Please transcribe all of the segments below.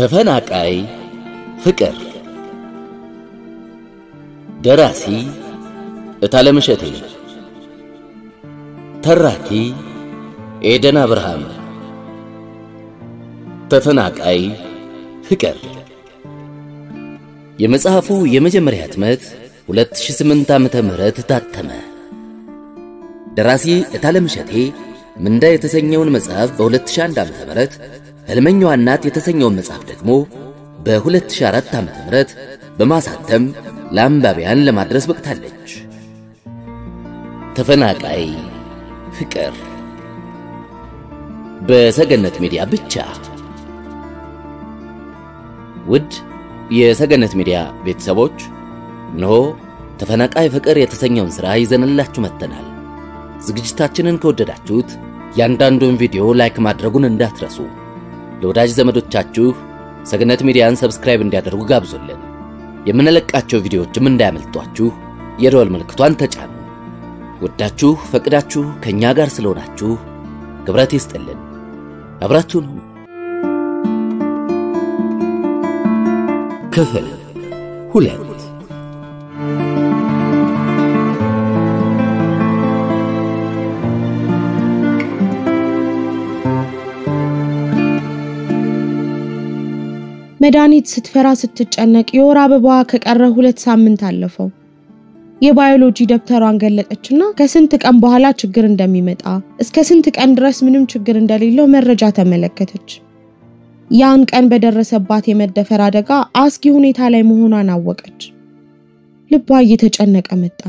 ተፈናቃይ ፍቅር ደራሲ እታለም እሸቴ ተራኪ ኤደን አብርሃም ተፈናቃይ ፍቅር የመጽሐፉ የመጀመሪያ ህትመት 2008 ዓመተ ምህረት ታተመ። ደራሲ እታለም እሸቴ ምንዳ የተሰኘውን መጽሐፍ በ2001 ዓመተ ምህረት ሕልመኛዋ እናት የተሰኘውን መጽሐፍ ደግሞ በ2004 ዓመተ ምህረት በማሳተም ለአንባቢያን ለማድረስ በቅታለች። ተፈናቃይ ፍቅር በሰገነት ሚዲያ ብቻ። ውድ የሰገነት ሚዲያ ቤተሰቦች እነሆ ተፈናቃይ ፍቅር የተሰኘውን ሥራ ይዘንላችሁ መጥተናል። ዝግጅታችንን ከወደዳችሁት ያንዳንዱን ቪዲዮ ላይክ ማድረጉን እንዳትረሱ። ለወዳጅ ዘመዶቻችሁ ሰገነት ሚዲያን ሰብስክራይብ እንዲያደርጉ ጋብዙልን። የምንለቃቸው ቪዲዮዎችም እንዳያመልጧችሁ የደወል ምልክቷን ተጫኑ። ወዳችሁ ፈቅዳችሁ ከእኛ ጋር ስለሆናችሁ ክብረት ይስጥልን። አብራችሁን ሁኑ። ክፍል ሁለት መድኃኒት ስትፈራ ስትጨነቅ የወር አበባዋ ከቀረ ሁለት ሳምንት አለፈው። የባዮሎጂ ደብተሯን ገለጠችና ከስንት ቀን በኋላ ችግር እንደሚመጣ እስከ ስንት ቀን ድረስ ምንም ችግር እንደሌለው መረጃ ተመለከተች። ያን ቀን በደረሰባት የመደፈር አደጋ አስጊ ሁኔታ ላይ መሆኗን አወቀች። ልቧ እየተጨነቀ መጣ።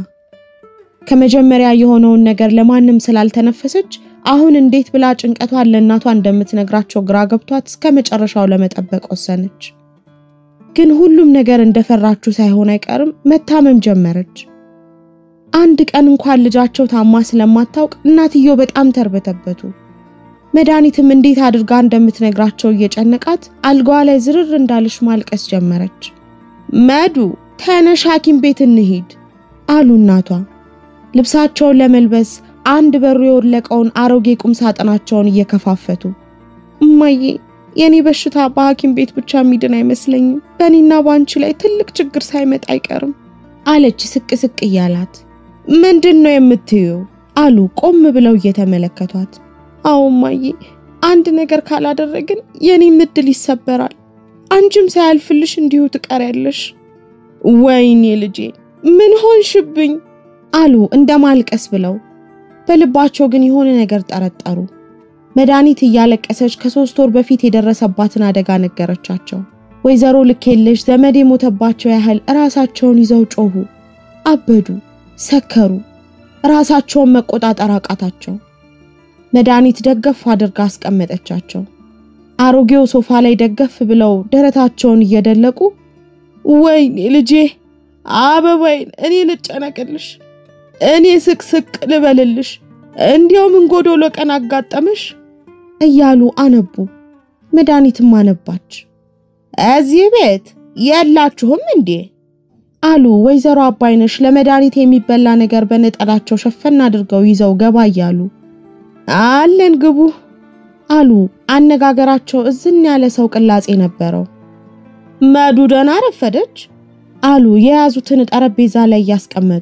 ከመጀመሪያ የሆነውን ነገር ለማንም ስላልተነፈሰች አሁን እንዴት ብላ ጭንቀቷን ለእናቷ እንደምትነግራቸው ግራ ገብቷት እስከ መጨረሻው ለመጠበቅ ወሰነች። ግን ሁሉም ነገር እንደፈራችው ሳይሆን አይቀርም መታመም ጀመረች። አንድ ቀን እንኳን ልጃቸው ታማ ስለማታውቅ እናትየው በጣም ተርበተበቱ። መድኃኒትም እንዴት አድርጋ እንደምትነግራቸው እየጨነቃት አልጋዋ ላይ ዝርር እንዳለች ማልቀስ ጀመረች። መዱ ተነሽ ሐኪም ቤት እንሂድ አሉ እናቷ። ልብሳቸውን ለመልበስ አንድ በሩ የወለቀውን አሮጌ ቁም ሳጥናቸውን እየከፋፈቱ እማዬ፣ የኔ በሽታ በሐኪም ቤት ብቻ የሚድን አይመስለኝም። በእኔና በአንቺ ላይ ትልቅ ችግር ሳይመጣ አይቀርም አለች ስቅ ስቅ እያላት። ምንድን ነው የምትይው? አሉ ቆም ብለው እየተመለከቷት። አዎ እማዬ፣ አንድ ነገር ካላደረግን የኔም እድል ይሰበራል። አንቺም ሳያልፍልሽ እንዲሁ ትቀሪያለሽ። ወይኔ ልጄ ምን ሆንሽብኝ? አሉ እንደ ማልቀስ ብለው በልባቸው ግን የሆነ ነገር ጠረጠሩ። መድኃኒት እያለቀሰች ከሶስት ወር በፊት የደረሰባትን አደጋ ነገረቻቸው። ወይዘሮ ልኬልሽ ዘመድ የሞተባቸው ያህል ራሳቸውን ይዘው ጮሁ፣ አበዱ፣ ሰከሩ። ራሳቸውን መቆጣጠር አቃታቸው። መድኃኒት ደገፍ አድርጋ አስቀመጠቻቸው። አሮጌው ሶፋ ላይ ደገፍ ብለው ደረታቸውን እየደለቁ ወይኔ ልጄ አበባይን እኔ ልጨነቅልሽ እኔ ስቅስቅ ልበልልሽ፣ እንዲያው ምን ጎዶሎ ቀን አጋጠመሽ እያሉ አነቡ። መድኃኒትም አነባች። እዚህ ቤት የላችሁም እንዴ አሉ ወይዘሮ አባይነሽ ለመድኃኒት የሚበላ ነገር በነጠላቸው ሸፈን አድርገው ይዘው ገባ እያሉ። አለን ግቡ አሉ። አነጋገራቸው እዝን ያለ ሰው ቅላጼ ነበረው። መዱ ደህና ረፈደች አሉ የያዙትን ጠረጴዛ ላይ እያስቀመጡ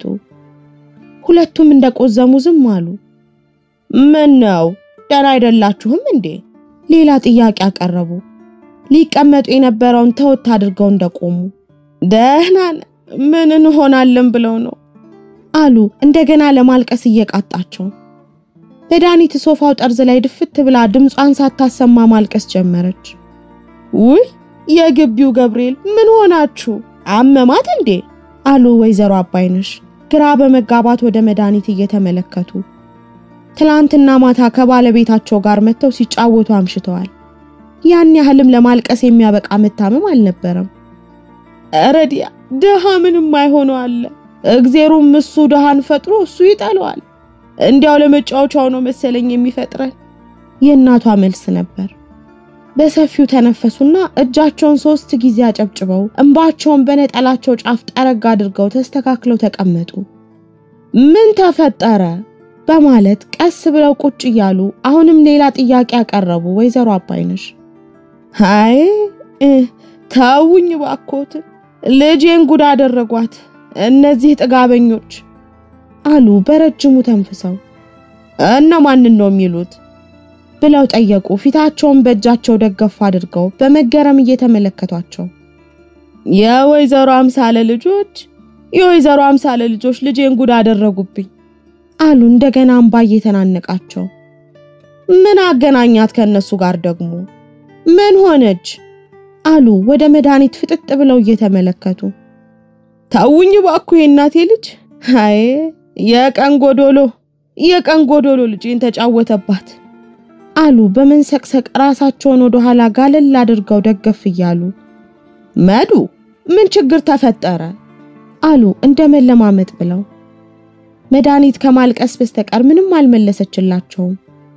ሁለቱም እንደቆዘሙ ዝም አሉ። ምን ነው ደህና አይደላችሁም እንዴ? ሌላ ጥያቄ አቀረቡ። ሊቀመጡ የነበረውን ተወት አድርገው እንደቆሙ ደህና ምን እንሆናለን ብለው ነው አሉ እንደገና ለማልቀስ እየቃጣቸው። መድኃኒት ሶፋው ጠርዝ ላይ ድፍት ብላ ድምጿን ሳታሰማ ማልቀስ ጀመረች። ውይ የግቢው ገብርኤል ምን ሆናችሁ? አመማት እንዴ? አሉ ወይዘሮ አባይነሽ ግራ በመጋባት ወደ መድኃኒት እየተመለከቱ ትላንትና ማታ ከባለቤታቸው ጋር መጥተው ሲጫወቱ አምሽተዋል። ያን ያህልም ለማልቀስ የሚያበቃ መታመም አልነበረም። ረዲያ ድሃ ምንም አይሆነው አለ። እግዜሩም እሱ ድሃን ፈጥሮ እሱ ይጠለዋል። እንዲያው ለመጫወቻው ነው መሰለኝ የሚፈጥረን። የእናቷ መልስ ነበር። በሰፊው ተነፈሱና እጃቸውን ሶስት ጊዜ አጨብጭበው እንባቸውን በነጠላቸው ጫፍ ጠረግ አድርገው ተስተካክለው ተቀመጡ። ምን ተፈጠረ በማለት ቀስ ብለው ቁጭ እያሉ አሁንም ሌላ ጥያቄ ያቀረቡ ወይዘሮ አባይነሽ አይ ተውኝ ባኮት፣ ልጄን ጉድ አደረጓት እነዚህ ጥጋበኞች አሉ በረጅሙ ተንፍሰው። እነማንን ነው የሚሉት ብለው ጠየቁ። ፊታቸውን በእጃቸው ደገፍ አድርገው በመገረም እየተመለከቷቸው የወይዘሮ አምሳለ ልጆች የወይዘሮ አምሳለ ልጆች ልጄን ጉድ አደረጉብኝ አሉ እንደገና እምባ እየተናነቃቸው። ምን አገናኛት ከነሱ ጋር ደግሞ ምን ሆነች? አሉ ወደ መድኃኒት ፍጥጥ ብለው እየተመለከቱ። ታውኝ ባኩ የእናቴ ልጅ አይ የቀን ጎዶሎ የቀን ጎዶሎ ልጄን ተጫወተባት አሉ በመንሰቅሰቅ ራሳቸውን ወደ ኋላ ጋለል አድርገው ደገፍ እያሉ። መዱ ምን ችግር ተፈጠረ? አሉ እንደ መለማመጥ ብለው። መድኃኒት ከማልቀስ በስተቀር ምንም አልመለሰችላቸውም።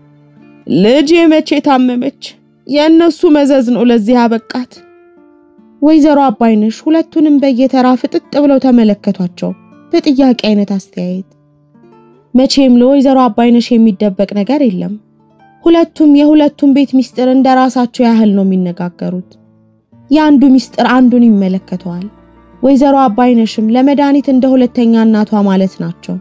ልጄ መቼ ታመመች? የእነሱ መዘዝ ነው ለዚህ አበቃት። ወይዘሮ አባይነሽ ሁለቱንም በየተራ ፍጥጥ ብለው ተመለከቷቸው በጥያቄ አይነት አስተያየት። መቼም ለወይዘሮ አባይነሽ የሚደበቅ ነገር የለም። ሁለቱም የሁለቱም ቤት ሚስጥር እንደ ራሳቸው ያህል ነው የሚነጋገሩት። የአንዱ ሚስጥር አንዱን ይመለከተዋል። ወይዘሮ አባይነሽም ለመድኃኒት እንደ ሁለተኛ እናቷ ማለት ናቸው።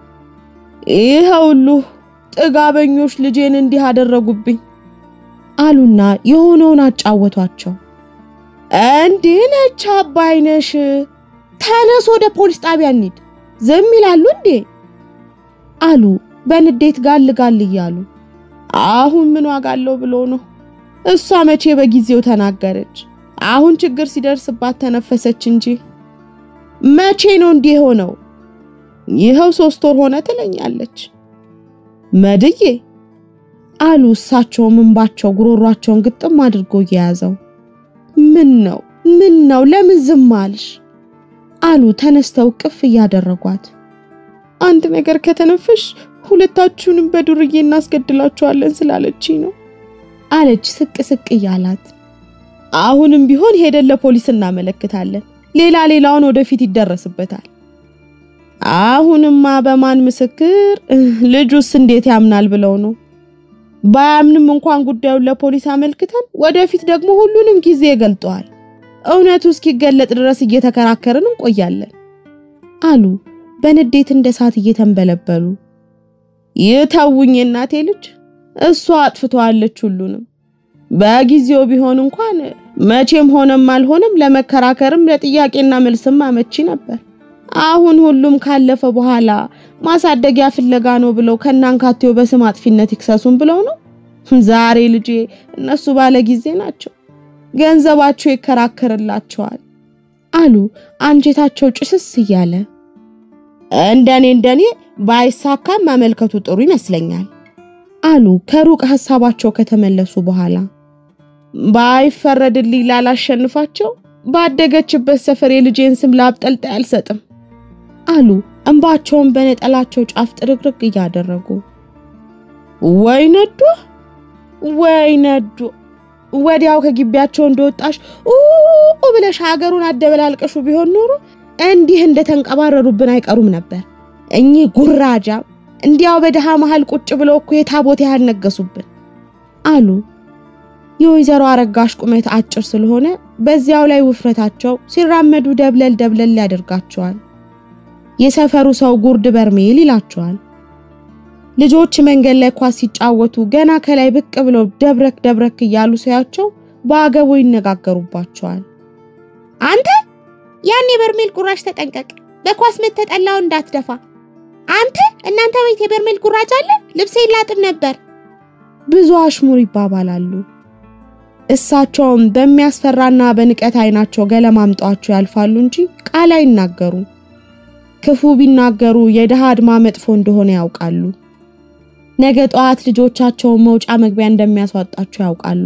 ይህ ሁሉ ጥጋበኞች ልጄን እንዲህ አደረጉብኝ አሉና የሆነውን አጫወቷቸው። እንዲህ ነች አባይነሽ፣ ተነስ ወደ ፖሊስ ጣቢያ እንሂድ። ዝም ይላሉ እንዴ? አሉ በንዴት ጋል ጋል እያሉ። አሁን ምን ዋጋ አለው ብሎ ነው? እሷ መቼ በጊዜው ተናገረች? አሁን ችግር ሲደርስባት ተነፈሰች እንጂ መቼ ነው እንዲህ የሆነው? ይኸው ሶስት ወር ሆነ ትለኛለች መድዬ አሉ እሳቸውም እንባቸው ጉሮሯቸውን ግጥም አድርጎ እየያዘው። ምን ነው ምን ነው ለምን ዝም አልሽ? አሉ ተነስተው ቅፍ እያደረጓት። አንድ ነገር ከተነፈሽ ሁለታችሁንም በዱርዬ እናስገድላችኋለን ስላለችኝ ነው አለች ስቅ ስቅ እያላት። አሁንም ቢሆን ሄደን ለፖሊስ እናመለክታለን። ሌላ ሌላውን ወደፊት ይደረስበታል። አሁንማ በማን ምስክር? ልጁስ እንዴት ያምናል ብለው ነው ባያምንም እንኳን ጉዳዩን ለፖሊስ አመልክተን ወደፊት ደግሞ ሁሉንም ጊዜ ገልጠዋል። እውነቱ እስኪገለጥ ድረስ እየተከራከርን እንቆያለን አሉ በንዴት እንደ እሳት እየተንበለበሉ። ይተውኝ እናቴ ልጅ፣ እሷ አጥፍተዋለች ሁሉንም። በጊዜው ቢሆን እንኳን መቼም ሆነም አልሆነም ለመከራከርም ለጥያቄና መልስም አመቺ ነበር። አሁን ሁሉም ካለፈ በኋላ ማሳደጊያ ፍለጋ ነው ብለው ከናንካቴው በስም አጥፊነት ይክሰሱን ብለው ነው። ዛሬ ልጄ እነሱ ባለ ጊዜ ናቸው፣ ገንዘባቸው ይከራከርላቸዋል አሉ አንጀታቸው ጭስስ እያለ። እንደኔ እንደኔ ባይሳካም ማመልከቱ ጥሩ ይመስለኛል አሉ ከሩቅ ሀሳባቸው ከተመለሱ በኋላ። ባይፈረድልኝ ላላሸንፋቸው ባደገችበት ሰፈር የልጄን ስም ላብጠልጣይ አልሰጥም አሉ እንባቸውን በነጠላቸው ጫፍ ጥርግርግ እያደረጉ። ወይ ነዶ ወይ ነዶ! ወዲያው ከግቢያቸው እንደወጣሽ ኡ ብለሽ ሀገሩን አደበላልቀሹ ቢሆን ኖሮ እንዲህ እንደተንቀባረሩብን አይቀሩም ነበር። እኚህ ጉራጃ እንዲያው በድሃ መሃል ቁጭ ብለው እኮ የታቦት ያህል ነገሱብን አሉ። የወይዘሮ አረጋሽ ቁመት አጭር ስለሆነ በዚያው ላይ ውፍረታቸው ሲራመዱ ደብለል ደብለል ያደርጋቸዋል። የሰፈሩ ሰው ጉርድ በርሜል ይላቸዋል። ልጆች መንገድ ላይ ኳስ ሲጫወቱ ገና ከላይ ብቅ ብለው ደብረክ ደብረክ እያሉ ሲያቸው በአገቡ ይነጋገሩባቸዋል። አንተ ያን የበርሜል ጉራሽ ተጠንቀቅ፣ በኳስ ምትጠላው እንዳትደፋ። አንተ እናንተ ቤት የበርሜል ጉራጅ አለ? ልብሴ ይላጥብ ነበር። ብዙ አሽሙር ይባባላሉ። እሳቸውም በሚያስፈራና በንቀት አይናቸው ገለማምጧቸው ያልፋሉ እንጂ ቃል አይናገሩም። ክፉ ቢናገሩ የድሃ አድማ መጥፎ እንደሆነ ያውቃሉ። ነገ ጠዋት ልጆቻቸውን መውጫ መግቢያ እንደሚያስዋጣቸው ያውቃሉ።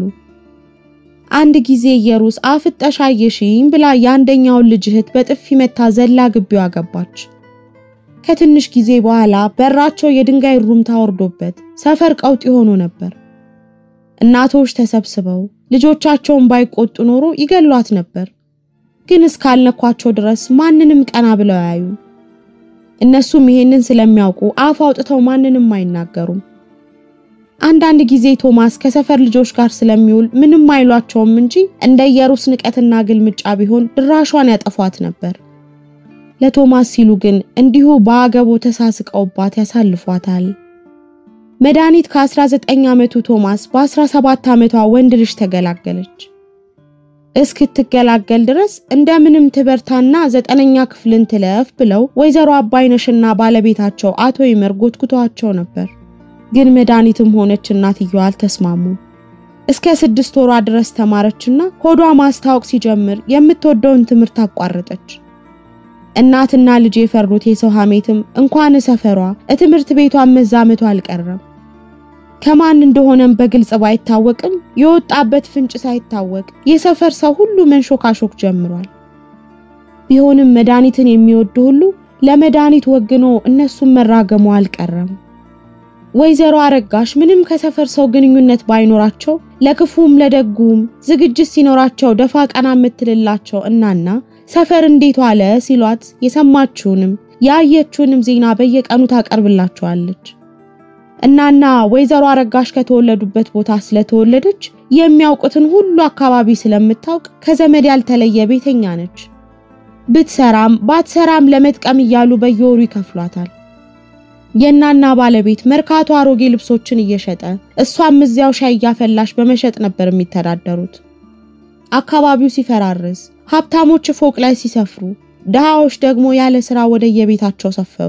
አንድ ጊዜ ኢየሩስ አፍጠሽ አየሽኝ ብላ የአንደኛውን ልጅ እህት በጥፊ መታ ዘላ ግቢው አገባች። ከትንሽ ጊዜ በኋላ በራቸው የድንጋይ ሩምታ ወርዶበት ሰፈር ቀውጢ ሆኖ ነበር። እናቶች ተሰብስበው ልጆቻቸውን ባይቆጡ ኖሮ ይገሏት ነበር። ግን እስካልነኳቸው ድረስ ማንንም ቀና ብለው አያዩ። እነሱም ይሄንን ስለሚያውቁ አፍ አውጥተው ማንንም አይናገሩም። አንዳንድ ጊዜ ቶማስ ከሰፈር ልጆች ጋር ስለሚውል ምንም አይሏቸውም እንጂ እንደ ኢየሩስ ንቀትና ግልምጫ ቢሆን ድራሿን ያጠፏት ነበር። ለቶማስ ሲሉ ግን እንዲሁ በአገቡ ተሳስቀውባት ያሳልፏታል። መድኃኒት ከ19 ዓመቱ ቶማስ በ17 ዓመቷ ወንድ ልጅ ተገላገለች። እስክትገላገል ድረስ እንደምንም ትበርታና ዘጠነኛ ክፍልን ትለፍ ብለው ወይዘሮ አባይነሽና ባለቤታቸው አቶ ይመር ጎትጉተዋቸው ነበር። ግን መድኃኒትም ሆነች እናትየዋ አልተስማሙም። እስከ ስድስት ወሯ ድረስ ተማረችና ሆዷ ማስታወቅ ሲጀምር የምትወደውን ትምህርት አቋረጠች። እናትና ልጅ የፈሩት የሰው ሐሜትም እንኳን ሰፈሯ ትምህርት ቤቷን መዛመቷ አልቀረም። ከማን እንደሆነም በግልጽ ባይታወቅም የወጣበት ፍንጭ ሳይታወቅ የሰፈር ሰው ሁሉ መንሾካሾክ ጀምሯል። ቢሆንም መድኃኒትን የሚወዱ ሁሉ ለመድኃኒት ወግኖ እነሱን መራገሙ አልቀረም። ወይዘሮ አረጋሽ ምንም ከሰፈር ሰው ግንኙነት ባይኖራቸው ለክፉም ለደጉም ዝግጅት ሲኖራቸው ደፋ ቀና የምትልላቸው እናና ሰፈር እንዴት ዋለ ሲሏት የሰማችውንም ያየችውንም ዜና በየቀኑ ታቀርብላቸዋለች። እናና ወይዘሮ አረጋሽ ከተወለዱበት ቦታ ስለተወለደች የሚያውቁትን ሁሉ አካባቢ ስለምታውቅ ከዘመድ ያልተለየ ቤተኛ ነች። ብትሰራም ባትሰራም ለመጥቀም እያሉ በየወሩ ይከፍሏታል። የእናና ባለቤት መርካቶ አሮጌ ልብሶችን እየሸጠ እሷም እዚያው ሻይ እያፈላሽ በመሸጥ ነበር የሚተዳደሩት። አካባቢው ሲፈራርስ ሀብታሞች ፎቅ ላይ ሲሰፍሩ፣ ድሃዎች ደግሞ ያለ ስራ ወደ የቤታቸው ሰፈሩ።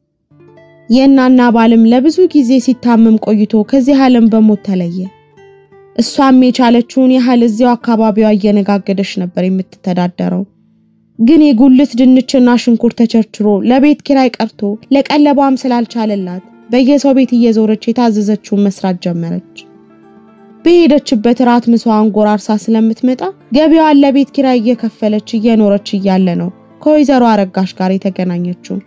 የእናና ባልም ለብዙ ጊዜ ሲታመም ቆይቶ ከዚህ ዓለም በሞት ተለየ። እሷም የቻለችውን ያህል እዚያው አካባቢዋ እየነጋገደች ነበር የምትተዳደረው። ግን የጉልት ድንችና ሽንኩርት ተቸርችሮ ለቤት ኪራይ ቀርቶ ለቀለቧም ስላልቻለላት በየሰው ቤት እየዞረች የታዘዘችውን መስራት ጀመረች። በሄደችበት ራት ምሳዋን ጎራርሳ ስለምትመጣ ገቢዋን ለቤት ኪራይ እየከፈለች እየኖረች እያለ ነው ከወይዘሮ አረጋሽ ጋር የተገናኘችው።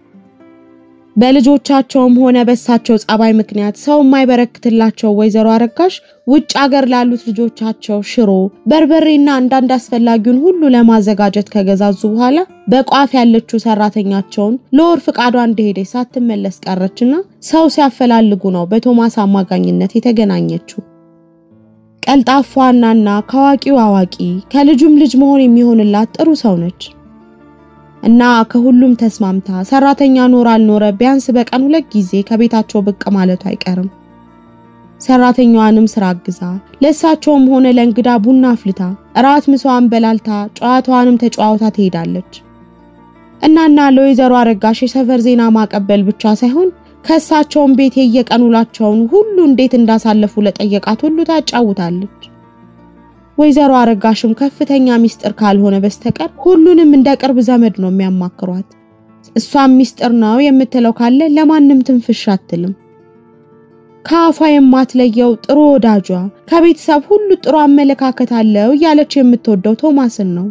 በልጆቻቸውም ሆነ በሳቸው ጸባይ ምክንያት ሰው የማይበረክትላቸው ወይዘሮ አረጋሽ ውጭ አገር ላሉት ልጆቻቸው ሽሮ፣ በርበሬና አንዳንድ አስፈላጊውን ሁሉ ለማዘጋጀት ከገዛዙ በኋላ በቋፍ ያለችው ሰራተኛቸውን ለወር ፍቃዷ እንደሄደች ሳትመለስ ቀረችና ሰው ሲያፈላልጉ ነው በቶማስ አማካኝነት የተገናኘችው። ቀልጣፏናና ከአዋቂው አዋቂ ከልጁም ልጅ መሆን የሚሆንላት ጥሩ ሰው ነች። እና ከሁሉም ተስማምታ ሰራተኛ ኖር አልኖረ ቢያንስ በቀን ሁለት ጊዜ ከቤታቸው ብቅ ማለቱ አይቀርም። ሰራተኛዋንም ስራ አግዛ ለእሳቸውም ሆነ ለእንግዳ ቡና አፍልታ እራት ምሷን በላልታ ጨዋታዋንም ተጨዋውታ ትሄዳለች። እናና ለወይዘሮ አረጋሽ የሰፈር ዜና ማቀበል ብቻ ሳይሆን ከእሳቸውም ቤት የየቀን ውሏቸውን ሁሉ እንዴት እንዳሳለፉ ለጠየቃት ሁሉ ታጫውታለች። ወይዘሮ አረጋሽም ከፍተኛ ሚስጥር ካልሆነ በስተቀር ሁሉንም እንደ ቅርብ ዘመድ ነው የሚያማክሯት። እሷም ሚስጥር ነው የምትለው ካለ ለማንም ትንፍሽ አትልም። ከአፏ የማትለየው ጥሩ ወዳጇ ከቤተሰብ ሁሉ ጥሩ አመለካከት አለው እያለች የምትወደው ቶማስን ነው።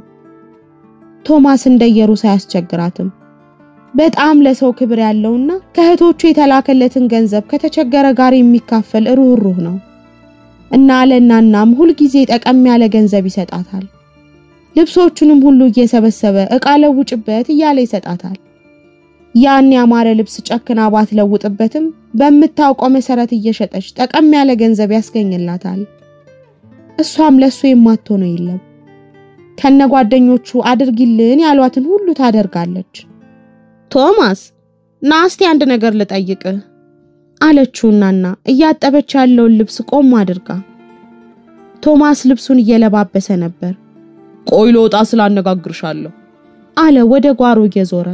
ቶማስ እንደ ኢየሩስ አያስቸግራትም። በጣም ለሰው ክብር ያለውና ከእህቶቹ የተላከለትን ገንዘብ ከተቸገረ ጋር የሚካፈል ሩህሩህ ነው። እና ለእናናም ሁልጊዜ ጠቀም ያለ ገንዘብ ይሰጣታል። ልብሶቹንም ሁሉ እየሰበሰበ እቃ ለውጭበት እያለ ይሰጣታል። ያን ያማረ ልብስ ጨክና ባትለውጥበትም በምታውቀው መሰረት እየሸጠች ጠቀም ያለ ገንዘብ ያስገኝላታል። እሷም ለሱ የማትሆነው የለም። ከነጓደኞቹ አድርጊልን ያሏትን ሁሉ ታደርጋለች። ቶማስ ና እስቲ አንድ ነገር ልጠይቅህ አለችው እናና እያጠበች ያለውን ልብስ ቆም አድርጋ። ቶማስ ልብሱን እየለባበሰ ነበር። ቆይ ልወጣ ስላነጋግርሻለሁ አለ ወደ ጓሮ እየዞረ።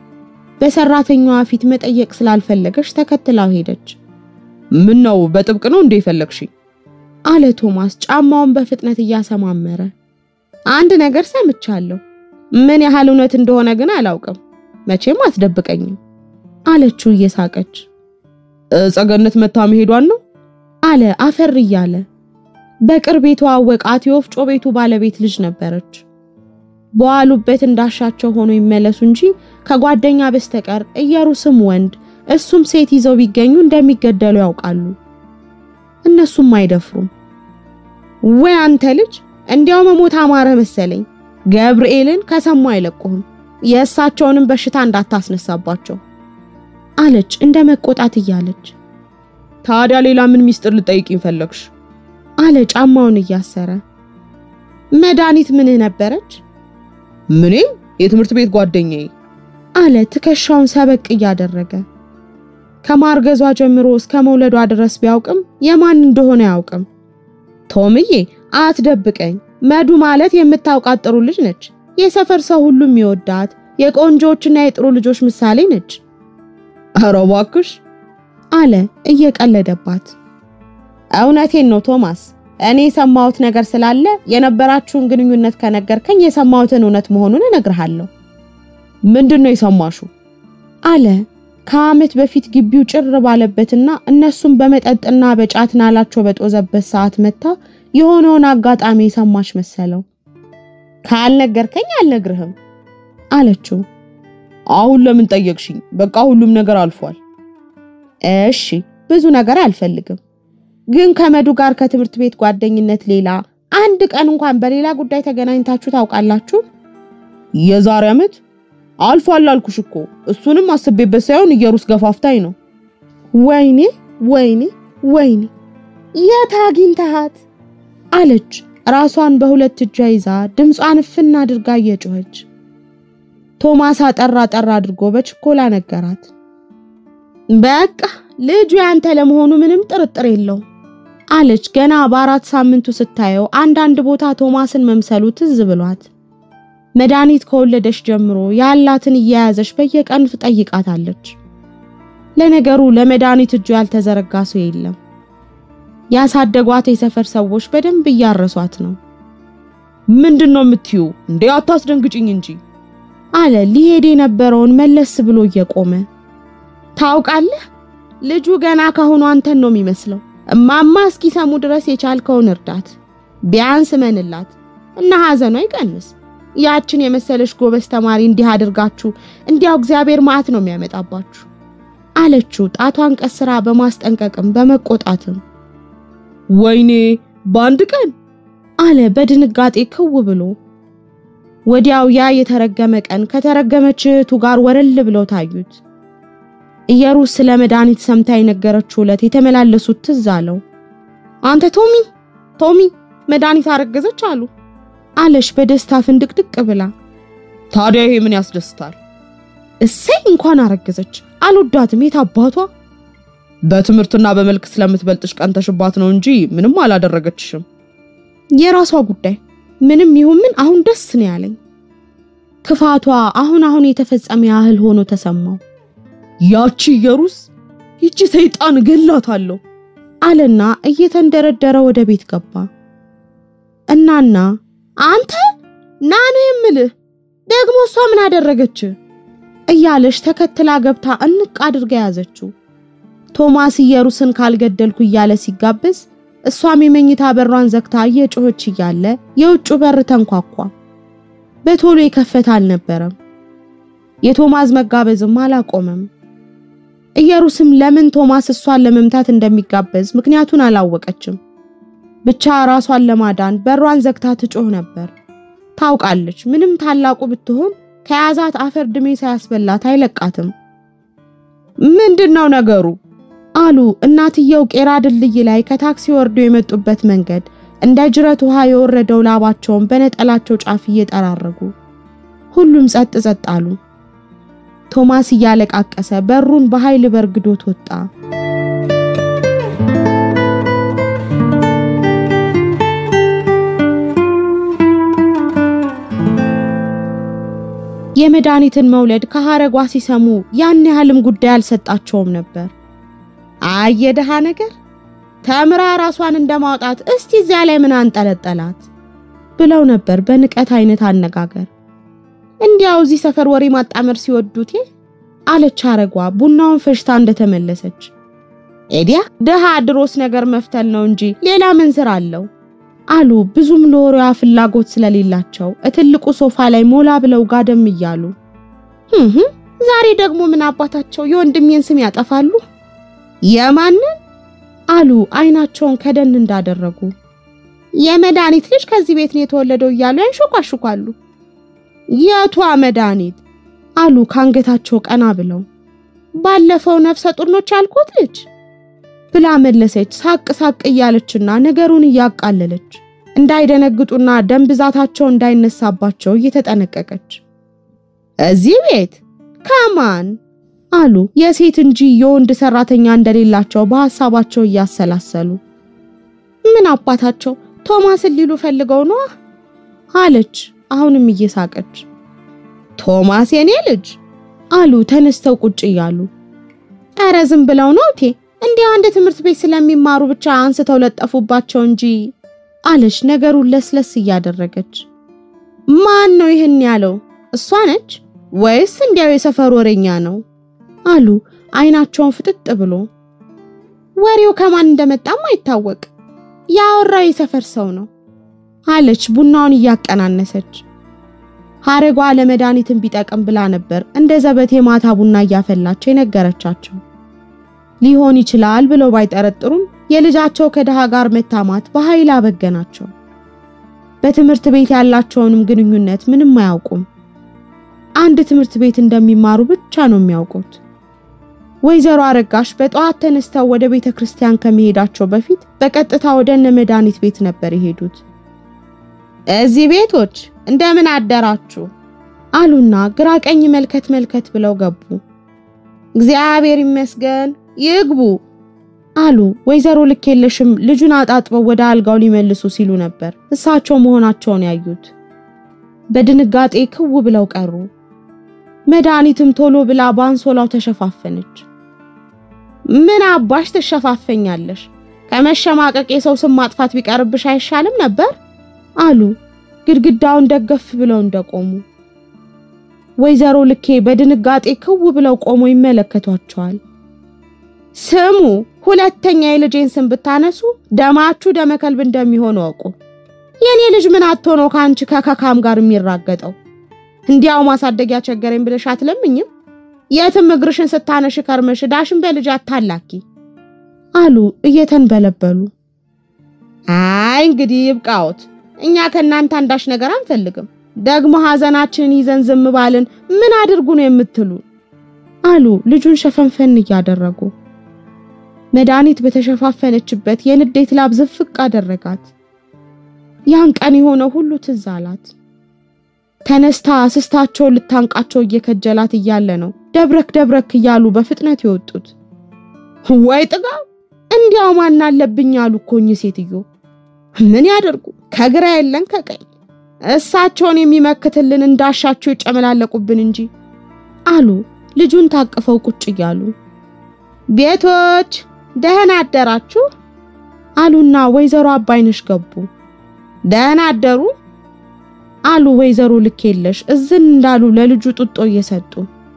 በሰራተኛዋ ፊት መጠየቅ ስላልፈለገች ተከትላው ሄደች። ምን ነው በጥብቅ ነው እንዴ ፈለግሽኝ? አለ ቶማስ ጫማውን በፍጥነት እያሰማመረ። አንድ ነገር ሰምቻለሁ፣ ምን ያህል እውነት እንደሆነ ግን አላውቅም። መቼም አትደብቀኝም አለችው እየሳቀች። ጸገነት መታ መሄዷን ነው አለ አፈር እያለ። በቅርብ የተዋወቃት የወፍጮ ቤቱ ባለቤት ልጅ ነበረች። በዋሉበት እንዳሻቸው ሆኖ ይመለሱ እንጂ ከጓደኛ በስተቀር እየሩስም ወንድ እሱም ሴት ይዘው ቢገኙ እንደሚገደሉ ያውቃሉ። እነሱም አይደፍሩም። ወይ አንተ ልጅ እንዲያው መሞት አማረ መሰለኝ። ገብርኤልን ከሰሙ አይለቁህም። የእሳቸውንም በሽታ እንዳታስነሳባቸው አለች እንደ መቆጣት እያለች። ታዲያ ሌላ ምን ሚስጥር ልጠይቅኝ ፈለግሽ? አለ ጫማውን እያሰረ። መድኃኒት ምንህ ነበረች? ምኔም የትምህርት ቤት ጓደኛዬ አለ ትከሻውን ሰበቅ እያደረገ። ከማርገዟ ጀምሮ እስከ መውለዷ ድረስ ቢያውቅም የማን እንደሆነ አያውቅም። ቶምዬ አትደብቀኝ፣ መዱ ማለት የምታውቃት ጥሩ ልጅ ነች። የሰፈር ሰው ሁሉ የሚወዳት የቆንጆዎችና የጥሩ ልጆች ምሳሌ ነች ኧረ እባክሽ አለ እየቀለደባት። እውነቴን ነው ቶማስ፣ እኔ የሰማሁት ነገር ስላለ የነበራችሁን ግንኙነት ከነገርከኝ የሰማሁትን እውነት መሆኑን እነግርሃለሁ ምንድን ነው የሰማሽው? አለ ከዓመት በፊት ግቢው ጭር ባለበትና እነሱም በመጠጥና በጫት ናላቸው በጦዘበት ሰዓት መታ የሆነውን አጋጣሚ የሰማች መሰለው። ካልነገርከኝ አልነግርህም አለችው። አሁን ለምን ጠየቅሽኝ? በቃ ሁሉም ነገር አልፏል። እሺ ብዙ ነገር አልፈልግም፣ ግን ከመዱ ጋር ከትምህርት ቤት ጓደኝነት ሌላ አንድ ቀን እንኳን በሌላ ጉዳይ ተገናኝታችሁ ታውቃላችሁ? የዛሬ ዓመት አልፏል አልኩሽ እኮ። እሱንም አስቤበት ሳይሆን እየሩስ ገፋፍታኝ ነው። ወይኔ ወይኔ ወይኔ የት አግኝተሃት? አለች ራሷን በሁለት እጇ ይዛ ድምጿን እፍና አድርጋ እየጮኸች። ቶማስ አጠራ አጠራ አድርጎ በችኮላ ነገራት። በቃ ልጁ ያንተ ለመሆኑ ምንም ጥርጥር የለውም አለች ገና በአራት ሳምንቱ ስታየው አንዳንድ ቦታ ቶማስን መምሰሉ ትዝ ብሏት። መድኃኒት ከወለደች ጀምሮ ያላትን እየያዘች በየቀኑ ትጠይቃታለች። ለነገሩ ለመድኃኒት እጁ ያልተዘረጋ ሰው የለም። ያሳደጓት የሰፈር ሰዎች በደንብ እያረሷት ነው። ምንድን ነው የምትዩ እንዴ? አታስደንግጭኝ እንጂ አለ ሊሄድ የነበረውን መለስ ብሎ እየቆመ። ታውቃለህ ልጁ ገና ካሁኑ አንተን ነው የሚመስለው። እማማ እስኪሰሙ ድረስ የቻልከውን እርዳት፣ ቢያንስ መንላት እና ሐዘኗ ይቀንስ። ያችን የመሰለሽ ጎበዝ ተማሪ እንዲህ አድርጋችሁ እንዲያው እግዚአብሔር መዓት ነው የሚያመጣባችሁ አለችው፣ ጣቷን ቀስራ በማስጠንቀቅም በመቆጣትም። ወይኔ በአንድ ቀን አለ በድንጋጤ ክው ብሎ። ወዲያው ያ የተረገመ ቀን ከተረገመች እህቱ ጋር ወረል ብለው ታዩት። ኢየሩስ ስለ መድኃኒት ሰምታ የነገረችው ዕለት የተመላለሱት ትዝ አለው። አንተ ቶሚ ቶሚ መድኃኒት አረገዘች አሉ አለሽ በደስታ ፍንድቅድቅ ብላ። ታዲያ ይሄ ምን ያስደስታል? እሰይ እንኳን አረገዘች። አልወዳትም የት አባቷ። በትምህርትና በመልክ ስለምትበልጥሽ ቀንተሽባት ነው እንጂ ምንም አላደረገችሽም። የራሷ ጉዳይ። ምንም ይሁን ምን አሁን ደስ ነው ያለኝ። ክፋቷ አሁን አሁን የተፈጸመ ያህል ሆኖ ተሰማው። ያቺ ኢየሩስ ይቺ ሰይጣን ገላታለሁ አለና እየተንደረደረ ወደ ቤት ገባ። እናና አንተ ና ነው የምልህ ደግሞ እሷ ምን አደረገች እያለሽ ተከትላ ገብታ እንቅ አድርጋ ያዘችው። ቶማስ ኢየሩስን ካልገደልኩ እያለ ሲጋበዝ እሷም የመኝታ በሯን ዘግታ እየጮኸች እያለ የውጩ በር ተንኳኳ። በቶሎ የከፈተ አልነበረም። የቶማስ መጋበዝም አላቆመም። ኢየሩስም ለምን ቶማስ እሷን ለመምታት እንደሚጋበዝ ምክንያቱን አላወቀችም። ብቻ ራሷን ለማዳን በሯን ዘግታ ትጮህ ነበር። ታውቃለች፣ ምንም ታላቁ ብትሆን ከያዛት አፈር ድሜ ሳያስበላት አይለቃትም። ምንድነው ነገሩ? አሉ እናትየው ቄራ ድልድይ ላይ ከታክሲ ወርዶ የመጡበት መንገድ እንደ ጅረት ውሃ የወረደው ላባቸውን በነጠላቸው ጫፍ እየጠራረጉ። ሁሉም ጸጥ ጸጥ አሉ። ቶማስ እያለቃቀሰ በሩን በኃይል በርግዶት ወጣ። የመድኃኒትን መውለድ ከሐረጓ ሲሰሙ ያን ያህልም ጉዳይ አልሰጣቸውም ነበር። አይ የደሃ ነገር ተምራ ራሷን እንደማውጣት እስቲ እዚያ ላይ ምን አንጠለጠላት ብለው ነበር በንቀት አይነት አነጋገር። እንዲያው እዚህ ሰፈር ወሬ ማጣመር ሲወዱቴ አለች ሐረጓ ቡናውን ፈሽታ እንደተመለሰች። ኤዲያ ደሃ ድሮስ ነገር መፍተል ነው እንጂ ሌላ ምን ስራ አለው አሉ ብዙም ለወሬዋ ፍላጎት ስለሌላቸው እትልቁ ሶፋ ላይ ሞላ ብለው ጋደም እያሉ። እህ ዛሬ ደግሞ ምን አባታቸው የወንድሜን ስም ያጠፋሉ? የማንን አሉ አይናቸውን ከደን እንዳደረጉ። የመድኃኒት ልጅ ከዚህ ቤት ነው የተወለደው እያሉ ያንሾኳሹኳሉ። የቷ መድኃኒት አሉ ከአንገታቸው ቀና ብለው። ባለፈው ነፍሰ ጡር ነች ያልኩት ልጅ ብላ መለሰች፣ ሳቅ ሳቅ እያለችና ነገሩን እያቃለለች እንዳይደነግጡና ደም ብዛታቸው እንዳይነሳባቸው እየተጠነቀቀች። እዚህ ቤት ከማን አሉ የሴት እንጂ የወንድ ሰራተኛ እንደሌላቸው በሐሳባቸው እያሰላሰሉ። ምን አባታቸው ቶማስን ሊሉ ፈልገው ነዋ አለች አሁንም እየሳቀች። ቶማስ የኔ ልጅ አሉ ተነስተው ቁጭ እያሉ። ኧረ ዝም ብለው ነው እቴ እንዲያው አንድ ትምህርት ቤት ስለሚማሩ ብቻ አንስተው ለጠፉባቸው እንጂ አለች ነገሩን ለስለስ እያደረገች። ማን ነው ይህን ያለው? እሷ ነች ወይስ እንዲያው የሰፈር ወሬኛ ነው? አሉ አይናቸውን ፍጥጥ ብሎ። ወሬው ከማን እንደመጣም አይታወቅ፣ ያወራው የሰፈር ሰው ነው አለች ቡናውን እያቀናነሰች። ሐረጓ ለመድኃኒትን ቢጠቅም ብላ ነበር እንደ ዘበት የማታ ቡና እያፈላች የነገረቻቸው። ሊሆን ይችላል ብለው ባይጠረጥሩም የልጃቸው ከድሃ ጋር መታማት በኃይል አበገናቸው። በትምህርት ቤት ያላቸውንም ግንኙነት ምንም አያውቁም። አንድ ትምህርት ቤት እንደሚማሩ ብቻ ነው የሚያውቁት። ወይዘሮ አረጋሽ በጠዋት ተነስተው ወደ ቤተ ክርስቲያን ከመሄዳቸው በፊት በቀጥታ ወደ እነ መድኃኒት ቤት ነበር የሄዱት። እዚህ ቤቶች እንደምን አደራችሁ አሉና ግራ ቀኝ መልከት መልከት ብለው ገቡ። እግዚአብሔር ይመስገን ይግቡ አሉ። ወይዘሮ ልኬለሽም ልጁን አጣጥበው ወደ አልጋው ሊመልሱ ሲሉ ነበር እሳቸው መሆናቸውን ያዩት። በድንጋጤ ክው ብለው ቀሩ። መድኃኒትም ቶሎ ብላ በአንሶላው ተሸፋፈነች። ምን አባሽ ትሸፋፈኛለሽ? ከመሸማቀቅ የሰው ስም ማጥፋት ቢቀርብሽ አይሻልም ነበር አሉ ግድግዳውን ደገፍ ብለው እንደቆሙ። ወይዘሮ ልኬ በድንጋጤ ክው ብለው ቆሞ ይመለከቷቸዋል። ስሙ፣ ሁለተኛ የልጄን ስም ብታነሱ ደማችሁ ደመ ከልብ እንደሚሆን ወቁ። የኔ ልጅ ምን አጥቶ ነው ከአንቺ ከከካም ጋር የሚራገጠው? እንዲያው ማሳደጊያ ቸገረኝ ብለሽ አትለምኝም? የትም እግርሽን ስታነሽ ከርመሽ ዳሽን በልጅ አታላኪ አሉ እየተንበለበሉ። አይ እንግዲህ ይብቃዎት፣ እኛ ከእናንተ አንዳች ነገር አንፈልግም። ደግሞ ሐዘናችንን ይዘን ዝም ባልን ምን አድርጉ ነው የምትሉ? አሉ ልጁን ሸፈንፈን እያደረጉ። መድኃኒት በተሸፋፈነችበት የንዴት ላብ ዝፍቅ አደረጋት። ያን ቀን የሆነው ሁሉ ትዝ አላት። ተነስታ ስስታቸውን ልታንቃቸው እየከጀላት እያለ ነው ደብረክ ደብረክ እያሉ በፍጥነት የወጡት። ወይ ጥጋብ! እንዲያው ማን አለብኝ አሉ እኮ እኚህ ሴትዮ። ምን ያደርጉ ከግራ የለን ከቀኝ እሳቸውን የሚመክትልን እንዳሻቸው ይጨመላለቁብን እንጂ አሉ ልጁን ታቅፈው ቁጭ እያሉ። ቤቶች ደህና አደራችሁ አሉና ወይዘሮ አባይነሽ ገቡ። ደህና አደሩ አሉ ወይዘሮ ልኬለሽ እዝን እንዳሉ ለልጁ ጡጦ እየሰጡ።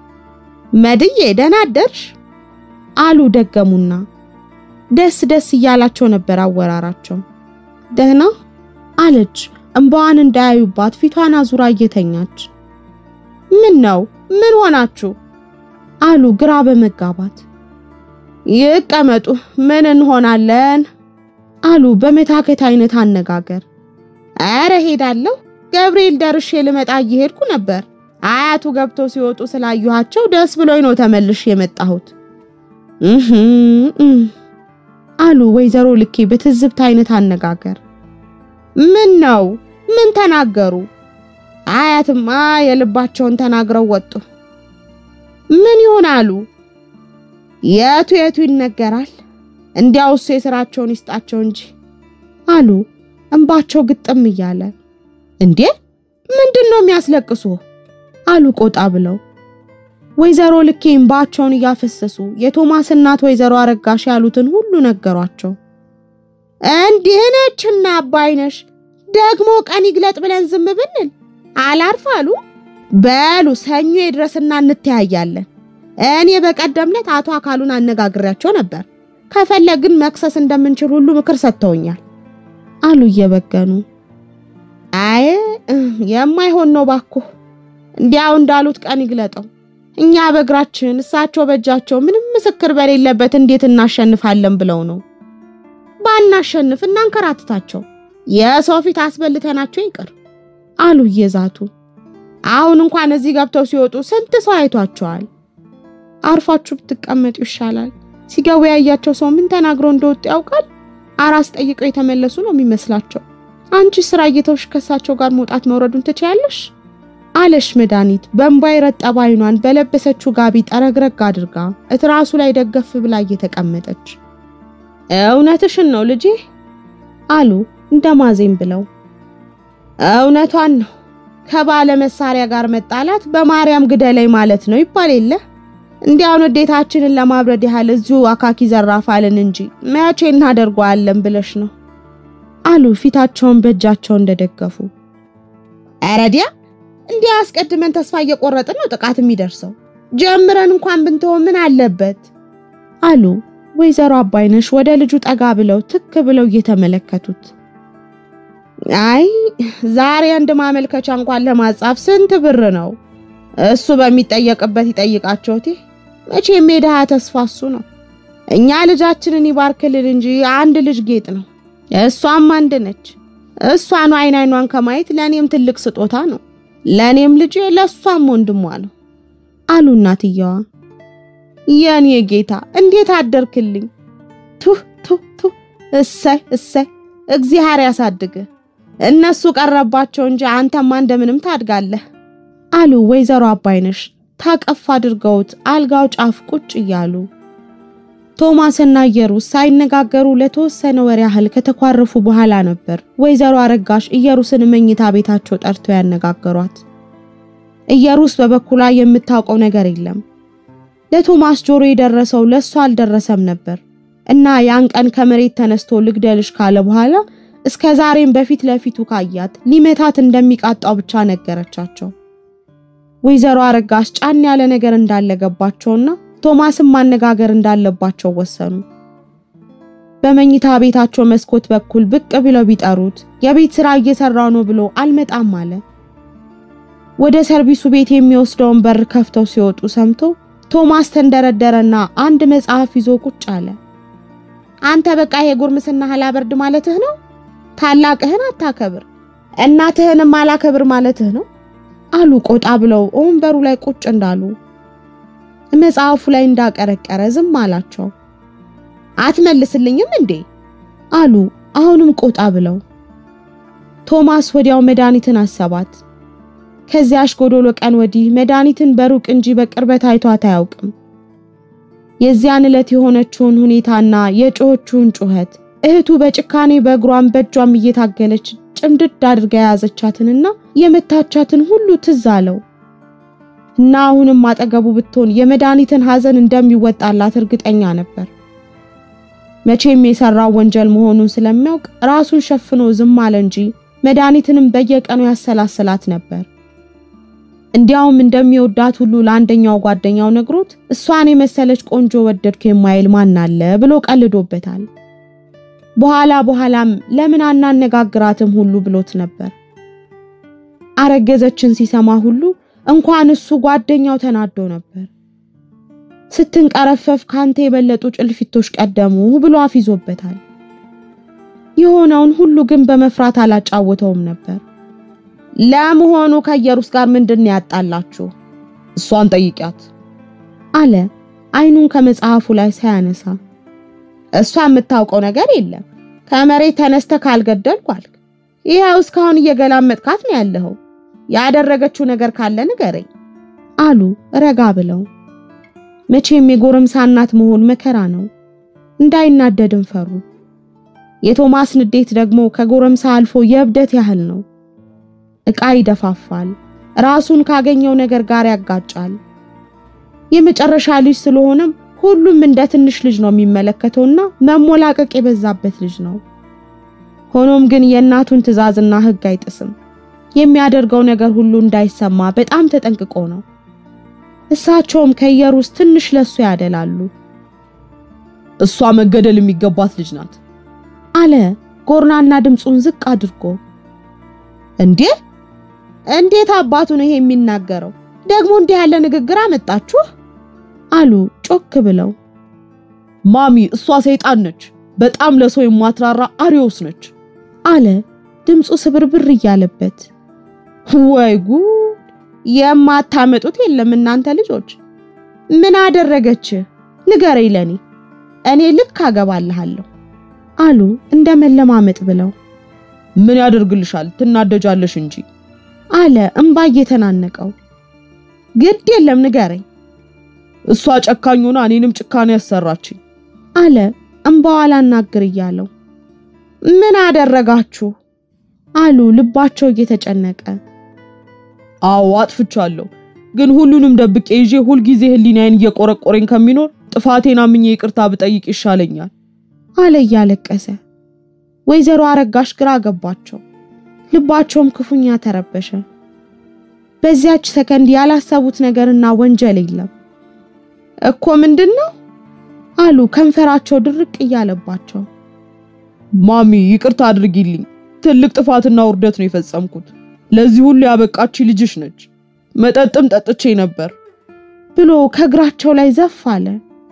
መድዬ ደህና አደርሽ አሉ ደገሙና። ደስ ደስ እያላቸው ነበር አወራራቸው። ደህና አለች እንባዋን እንዳያዩባት ፊቷን አዙራ እየተኛች። ምን ነው ምን ሆናችሁ አሉ ግራ በመጋባት። ይቀመጡ ምን እንሆናለን አሉ በመታከት አይነት አነጋገር። አረ ሄዳለሁ ገብርኤል ደርሼ ልመጣ እየሄድኩ ነበር። አያቱ ገብተው ሲወጡ ስላየኋቸው ደስ ብሎኝ ነው ተመልሼ የመጣሁት እህ አሉ ወይዘሮ ልኬ በትዝብት አይነት አነጋገር። ምን ነው ምን ተናገሩ? አያትማ የልባቸውን ተናግረው ወጡ። ምን ይሆናሉ? የቱ የቱ ይነገራል? እንዲያው እሱ የስራቸውን ይስጣቸው እንጂ አሉ እንባቸው ግጥም እያለ። እንዴ ምንድን ነው የሚያስለቅሱ? አሉ ቆጣ ብለው። ወይዘሮ ልኬ እንባቸውን እያፈሰሱ የቶማስ እናት ወይዘሮ አረጋሽ ያሉትን ሁሉ ነገሯቸው። እንዲህ ነችና አባይነሽ ደግሞ ቀን ይግለጥ ብለን ዝም ብንል አላርፍ አሉ። በሉ ሰኞ ይድረስና እንተያያለን። እኔ በቀደምለት አቶ አካሉን አነጋግሬያቸው ነበር። ከፈለግን መክሰስ እንደምንችል ሁሉ ምክር ሰጥተውኛል አሉ እየበገኑ። አይ የማይሆን ነው ባኩ፣ እንዲያው እንዳሉት ቀን ይግለጠው። እኛ በእግራችን እሳቸው በእጃቸው ምንም ምስክር በሌለበት እንዴት እናሸንፋለን ብለው ነው። ባናሸንፍ እናንከራትታቸው፣ የሰው ፊት አስበልተናቸው ይቅር አሉ እየዛቱ። አሁን እንኳን እዚህ ገብተው ሲወጡ ስንት ሰው አይቷቸዋል። አርፋችሁ ብትቀመጡ ይሻላል። ሲገቡ ያያቸው ሰው ምን ተናግረው እንደወጡ ያውቃል? አራስ ጠይቀው የተመለሱ ነው የሚመስላቸው። አንቺ ስራ እየተውሽ ከሳቸው ጋር መውጣት መውረዱን ትችያለሽ አለሽ መድኃኒት በእንባ የረጠበ አይኗን በለበሰችው ጋቢ ጠረግረግ አድርጋ እትራሱ ላይ ደገፍ ብላ እየተቀመጠች እውነትሽን ነው ልጄ አሉ እንደ ማዜም ብለው እውነቷን ነው ከባለ መሳሪያ ጋር መጣላት በማርያም ግደለኝ ማለት ነው ይባል የለ እንዲያውን ውዴታችንን ለማብረድ ያህል እዚሁ አካኪ ዘራፋልን እንጂ መቼ እናደርገዋለን ብለሽ ነው አሉ ፊታቸውን በእጃቸው እንደደገፉ አረዲያ እንዲያ አስቀድመን ተስፋ እየቆረጥን ነው ጥቃት የሚደርሰው። ጀምረን እንኳን ብንተው ምን አለበት አሉ ወይዘሮ አባይነሽ ወደ ልጁ ጠጋ ብለው ትክ ብለው እየተመለከቱት። አይ ዛሬ አንድ ማመልከቻ እንኳን ለማጻፍ ስንት ብር ነው? እሱ በሚጠየቅበት ይጠይቃቸውቴ። መቼም የድሃ ተስፋ እሱ ነው። እኛ ልጃችንን ይባርክልን እንጂ አንድ ልጅ ጌጥ ነው። እሷም አንድ ነች። እሷን አይን አይኗን ከማየት ለእኔም ትልቅ ስጦታ ነው። ለእኔም ልጄ ለእሷም ወንድሟ ነው አሉ እናትየዋ። የኔ ጌታ እንዴት አደርክልኝ? ቱ ቱ ቱ እሰይ እሰይ፣ እግዚአብሔር ያሳድግህ። እነሱ ቀረባቸው እንጂ አንተማ እንደምንም ታድጋለህ አሉ ወይዘሮ አባይነሽ ታቀፍ አድርገውት አልጋው ጫፍ ቁጭ እያሉ። ቶማስና ኢየሩስ ሳይነጋገሩ ለተወሰነ ወር ያህል ከተኳረፉ በኋላ ነበር ወይዘሮ አረጋሽ ኢየሩስን መኝታ ቤታቸው ጠርተው ያነጋገሯት። ኢየሩስ በበኩሏ የምታውቀው ነገር የለም። ለቶማስ ጆሮ የደረሰው ለሷ አልደረሰም ነበር እና ያን ቀን ከመሬት ተነስቶ ልግደልሽ ካለ በኋላ እስከ ዛሬም በፊት ለፊቱ ካያት ሊመታት እንደሚቃጣው ብቻ ነገረቻቸው። ወይዘሮ አረጋሽ ጫን ያለ ነገር እንዳለ ገባቸውና ቶማስን ማነጋገር እንዳለባቸው ወሰኑ። በመኝታ ቤታቸው መስኮት በኩል ብቅ ብለው ቢጠሩት የቤት ስራ እየሰራው ነው ብሎ አልመጣም አለ። ወደ ሰርቪሱ ቤት የሚወስደውን በር ከፍተው ሲወጡ ሰምቶ ቶማስ ተንደረደረና አንድ መጽሐፍ ይዞ ቁጭ አለ። አንተ በቃ ይሄ ጉርምስና አላበርድ ማለትህ ነው? ታላቅህን አታከብር እናትህንም አላከብር ማለትህ ነው? አሉ ቆጣ ብለው ወንበሩ ላይ ቁጭ እንዳሉ። መጽሐፉ ላይ እንዳቀረቀረ ዝም አላቸው። አትመልስልኝም እንዴ? አሉ አሁንም ቆጣ ብለው። ቶማስ ወዲያው መድኃኒትን አሰባት። ከዚያሽ ጎዶሎ ቀን ወዲህ መድኃኒትን በሩቅ እንጂ በቅርበት አይቷት አያውቅም። የዚያን ዕለት የሆነችውን ሁኔታና የጮኸችውን ጩኸት እህቱ በጭካኔ በእግሯም በእጇም እየታገለች ጭምድድ አድርጋ የያዘቻትንና የመታቻትን ሁሉ ትዝ አለው እና አሁንም አጠገቡ ብትሆን የመድኃኒትን ሐዘን እንደሚወጣላት እርግጠኛ ነበር። መቼም የሰራው ወንጀል መሆኑን ስለሚያውቅ ራሱን ሸፍኖ ዝም አለ እንጂ መድኃኒትንም በየቀኑ ያሰላስላት ነበር። እንዲያውም እንደሚወዳት ሁሉ ለአንደኛው ጓደኛው ነግሮት እሷን የመሰለች ቆንጆ ወደድኩ የማይል ማን አለ ብሎ ቀልዶበታል። በኋላ በኋላም ለምን አናነጋግራትም ሁሉ ብሎት ነበር። አረገዘችን ሲሰማ ሁሉ እንኳን እሱ ጓደኛው ተናዶ ነበር። ስትንቀረፈፍ ካንተ የበለጡ ጭልፊቶች ቀደሙ ብሎ አፊዞበታል። የሆነውን ሁሉ ግን በመፍራት አላጫወተውም ነበር። ለመሆኑ ከኢየሩስ ጋር ምንድን ያጣላችሁ? እሷን ጠይቂያት አለ አይኑን ከመጽሐፉ ላይ ሳያነሳ። እሷ የምታውቀው ነገር የለም። ከመሬት ተነስተ ካልገደልኩ አልክ። ይኸው እስካሁን እየገላመጥካት ነው ያለኸው። ያደረገችው ነገር ካለ ንገረኝ አሉ ረጋ ብለው። መቼም የጎረምሳ እናት መሆን መከራ ነው። እንዳይናደድም ፈሩ። የቶማስ ንዴት ደግሞ ከጎረምሳ አልፎ የእብደት ያህል ነው። ዕቃ ይደፋፋል፣ ራሱን ካገኘው ነገር ጋር ያጋጫል። የመጨረሻ ልጅ ስለሆነም ሁሉም እንደ ትንሽ ልጅ ነው የሚመለከተውና መሞላቀቅ የበዛበት ልጅ ነው። ሆኖም ግን የእናቱን ትዕዛዝና ሕግ አይጥስም። የሚያደርገው ነገር ሁሉ እንዳይሰማ በጣም ተጠንቅቆ ነው። እሳቸውም ከኢየሩስ ትንሽ ለሱ ያደላሉ። እሷ መገደል የሚገባት ልጅ ናት አለ ጎርናና ድምፁን ዝቅ አድርጎ። እንዴ እንዴት አባቱ ነው ይሄ የሚናገረው? ደግሞ እንዲህ ያለ ንግግር አመጣችሁ? አሉ ጮክ ብለው። ማሚ እሷ ሰይጣን ነች፣ በጣም ለሰው የማትራራ አሪዮስ ነች አለ ድምፁ ስብርብር እያለበት። ወይ ጉድ! የማታመጡት የለም እናንተ ልጆች። ምን አደረገች? ንገረኝ ለኔ። እኔ ልክ አገባልሃለሁ አሉ እንደ መለማመጥ ብለው። ምን ያደርግልሻል? ትናደጃለሽ እንጂ አለ እምባ እየተናነቀው። ግድ የለም ንገረኝ እሷ ጨካኝ ሆና እኔንም ጭካኔ ያሰራችኝ አለ እምባዋ አላናግር እያለው። ምን አደረጋችሁ? አሉ ልባቸው እየተጨነቀ። አዎ አጥፍቻለሁ፣ ግን ሁሉንም ደብቄ ይዤ ሁልጊዜ ህሊናዬን እየቆረቆረኝ ከሚኖር ጥፋቴን አምኜ ይቅርታ ብጠይቅ ይሻለኛል አለ እያለቀሰ። ወይዘሮ አረጋሽ ግራ ገባቸው፣ ልባቸውም ክፉኛ ተረበሸ። በዚያች ሰከንድ ያላሰቡት ነገርና ወንጀል የለም እኮ ምንድን ነው አሉ ከንፈራቸው ድርቅ እያለባቸው። ማሚ ይቅርታ አድርጊልኝ፣ ትልቅ ጥፋትና ውርደት ነው የፈጸምኩት። ለዚህ ሁሉ ያበቃች ልጅሽ ነች። መጠጥም ጠጥቼ ነበር ብሎ ከእግራቸው ላይ ዘፍ አለ።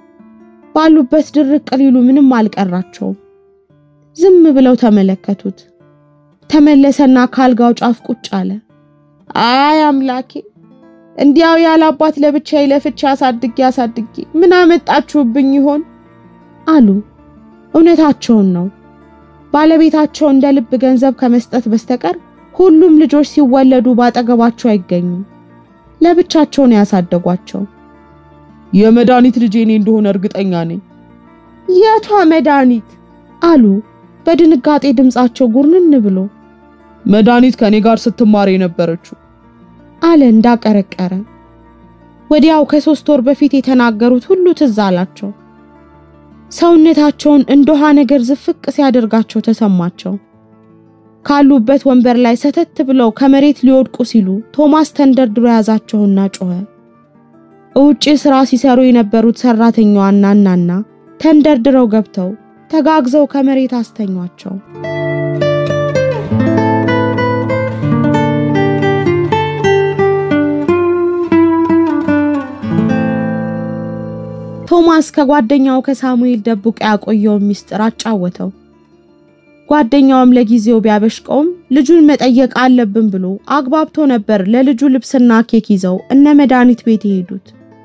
ባሉበት ድርቅ ሊሉ ምንም አልቀራቸውም። ዝም ብለው ተመለከቱት። ተመለሰና ካልጋው ጫፍ ቁጭ አለ። አይ አምላኬ፣ እንዲያው ያለ አባት ለብቻዬ ለፍቼ አሳድጌ አሳድጌ ምን አመጣችሁብኝ ይሆን አሉ። እውነታቸውን ነው። ባለቤታቸው እንደ ልብ ገንዘብ ከመስጠት በስተቀር ሁሉም ልጆች ሲወለዱ ባጠገባቸው አይገኙም። ለብቻቸው ነው ያሳደጓቸው። የመድኃኒት ልጄ እኔ እንደሆነ እርግጠኛ ነኝ። የቷ መድኃኒት አሉ በድንጋጤ ድምጻቸው ጉርንን ብሎ። መድኃኒት ከኔ ጋር ስትማር የነበረችው አለ እንዳቀረቀረ። ወዲያው ከሶስት ወር በፊት የተናገሩት ሁሉ ትዝ አላቸው። ሰውነታቸውን እንደ ውሃ ነገር ዝፍቅ ሲያደርጋቸው ተሰማቸው። ካሉበት ወንበር ላይ ሰተት ብለው ከመሬት ሊወድቁ ሲሉ ቶማስ ተንደርድሮ ያዛቸውና ጮኸ። ውጪ ስራ ሲሰሩ የነበሩት ሰራተኛዋና እናና ተንደርድረው ገብተው ተጋግዘው ከመሬት አስተኟቸው። ቶማስ ከጓደኛው ከሳሙኤል ደብቆ ያቆየውን ሚስጥር አጫወተው። ጓደኛውም ለጊዜው ቢያበሽቀውም ልጁን መጠየቅ አለብን ብሎ አግባብቶ ነበር ለልጁ ልብስና ኬክ ይዘው እነ መድኃኒት ቤት የሄዱት።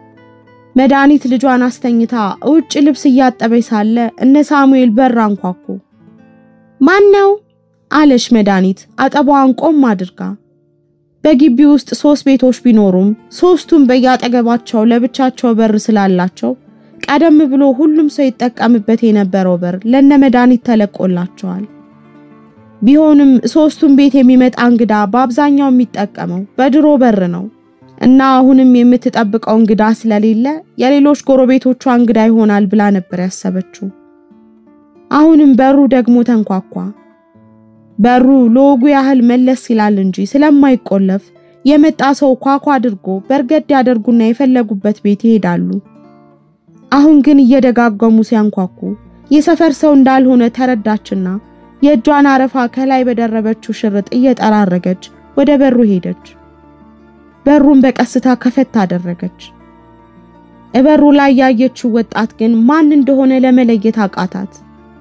መድኃኒት ልጇን አስተኝታ ውጭ ልብስ እያጠበች ሳለ እነ ሳሙኤል በር አንኳኩ። ማን ነው አለች መድኃኒት አጠባዋን ቆም አድርጋ። በግቢ ውስጥ ሶስት ቤቶች ቢኖሩም ሶስቱም በያጠገባቸው ለብቻቸው በር ስላላቸው ቀደም ብሎ ሁሉም ሰው ይጠቀምበት የነበረው በር ለነ መድኃኒት ተለቆላቸዋል። ቢሆንም ሶስቱም ቤት የሚመጣ እንግዳ በአብዛኛው የሚጠቀመው በድሮ በር ነው እና አሁንም የምትጠብቀው እንግዳ ስለሌለ የሌሎች ጎረቤቶቿ እንግዳ ይሆናል ብላ ነበር ያሰበችው። አሁንም በሩ ደግሞ ተንኳኳ። በሩ ለወጉ ያህል መለስ ይላል እንጂ ስለማይቆለፍ የመጣ ሰው ኳኳ አድርጎ በርገድ ያደርጉና የፈለጉበት ቤት ይሄዳሉ። አሁን ግን እየደጋገሙ ሲያንኳኩ የሰፈር ሰው እንዳልሆነ ተረዳችና የእጇን አረፋ ከላይ በደረበችው ሽርጥ እየጠራረገች ወደ በሩ ሄደች። በሩን በቀስታ ከፈት አደረገች። እበሩ ላይ ያየችው ወጣት ግን ማን እንደሆነ ለመለየት አቃታት።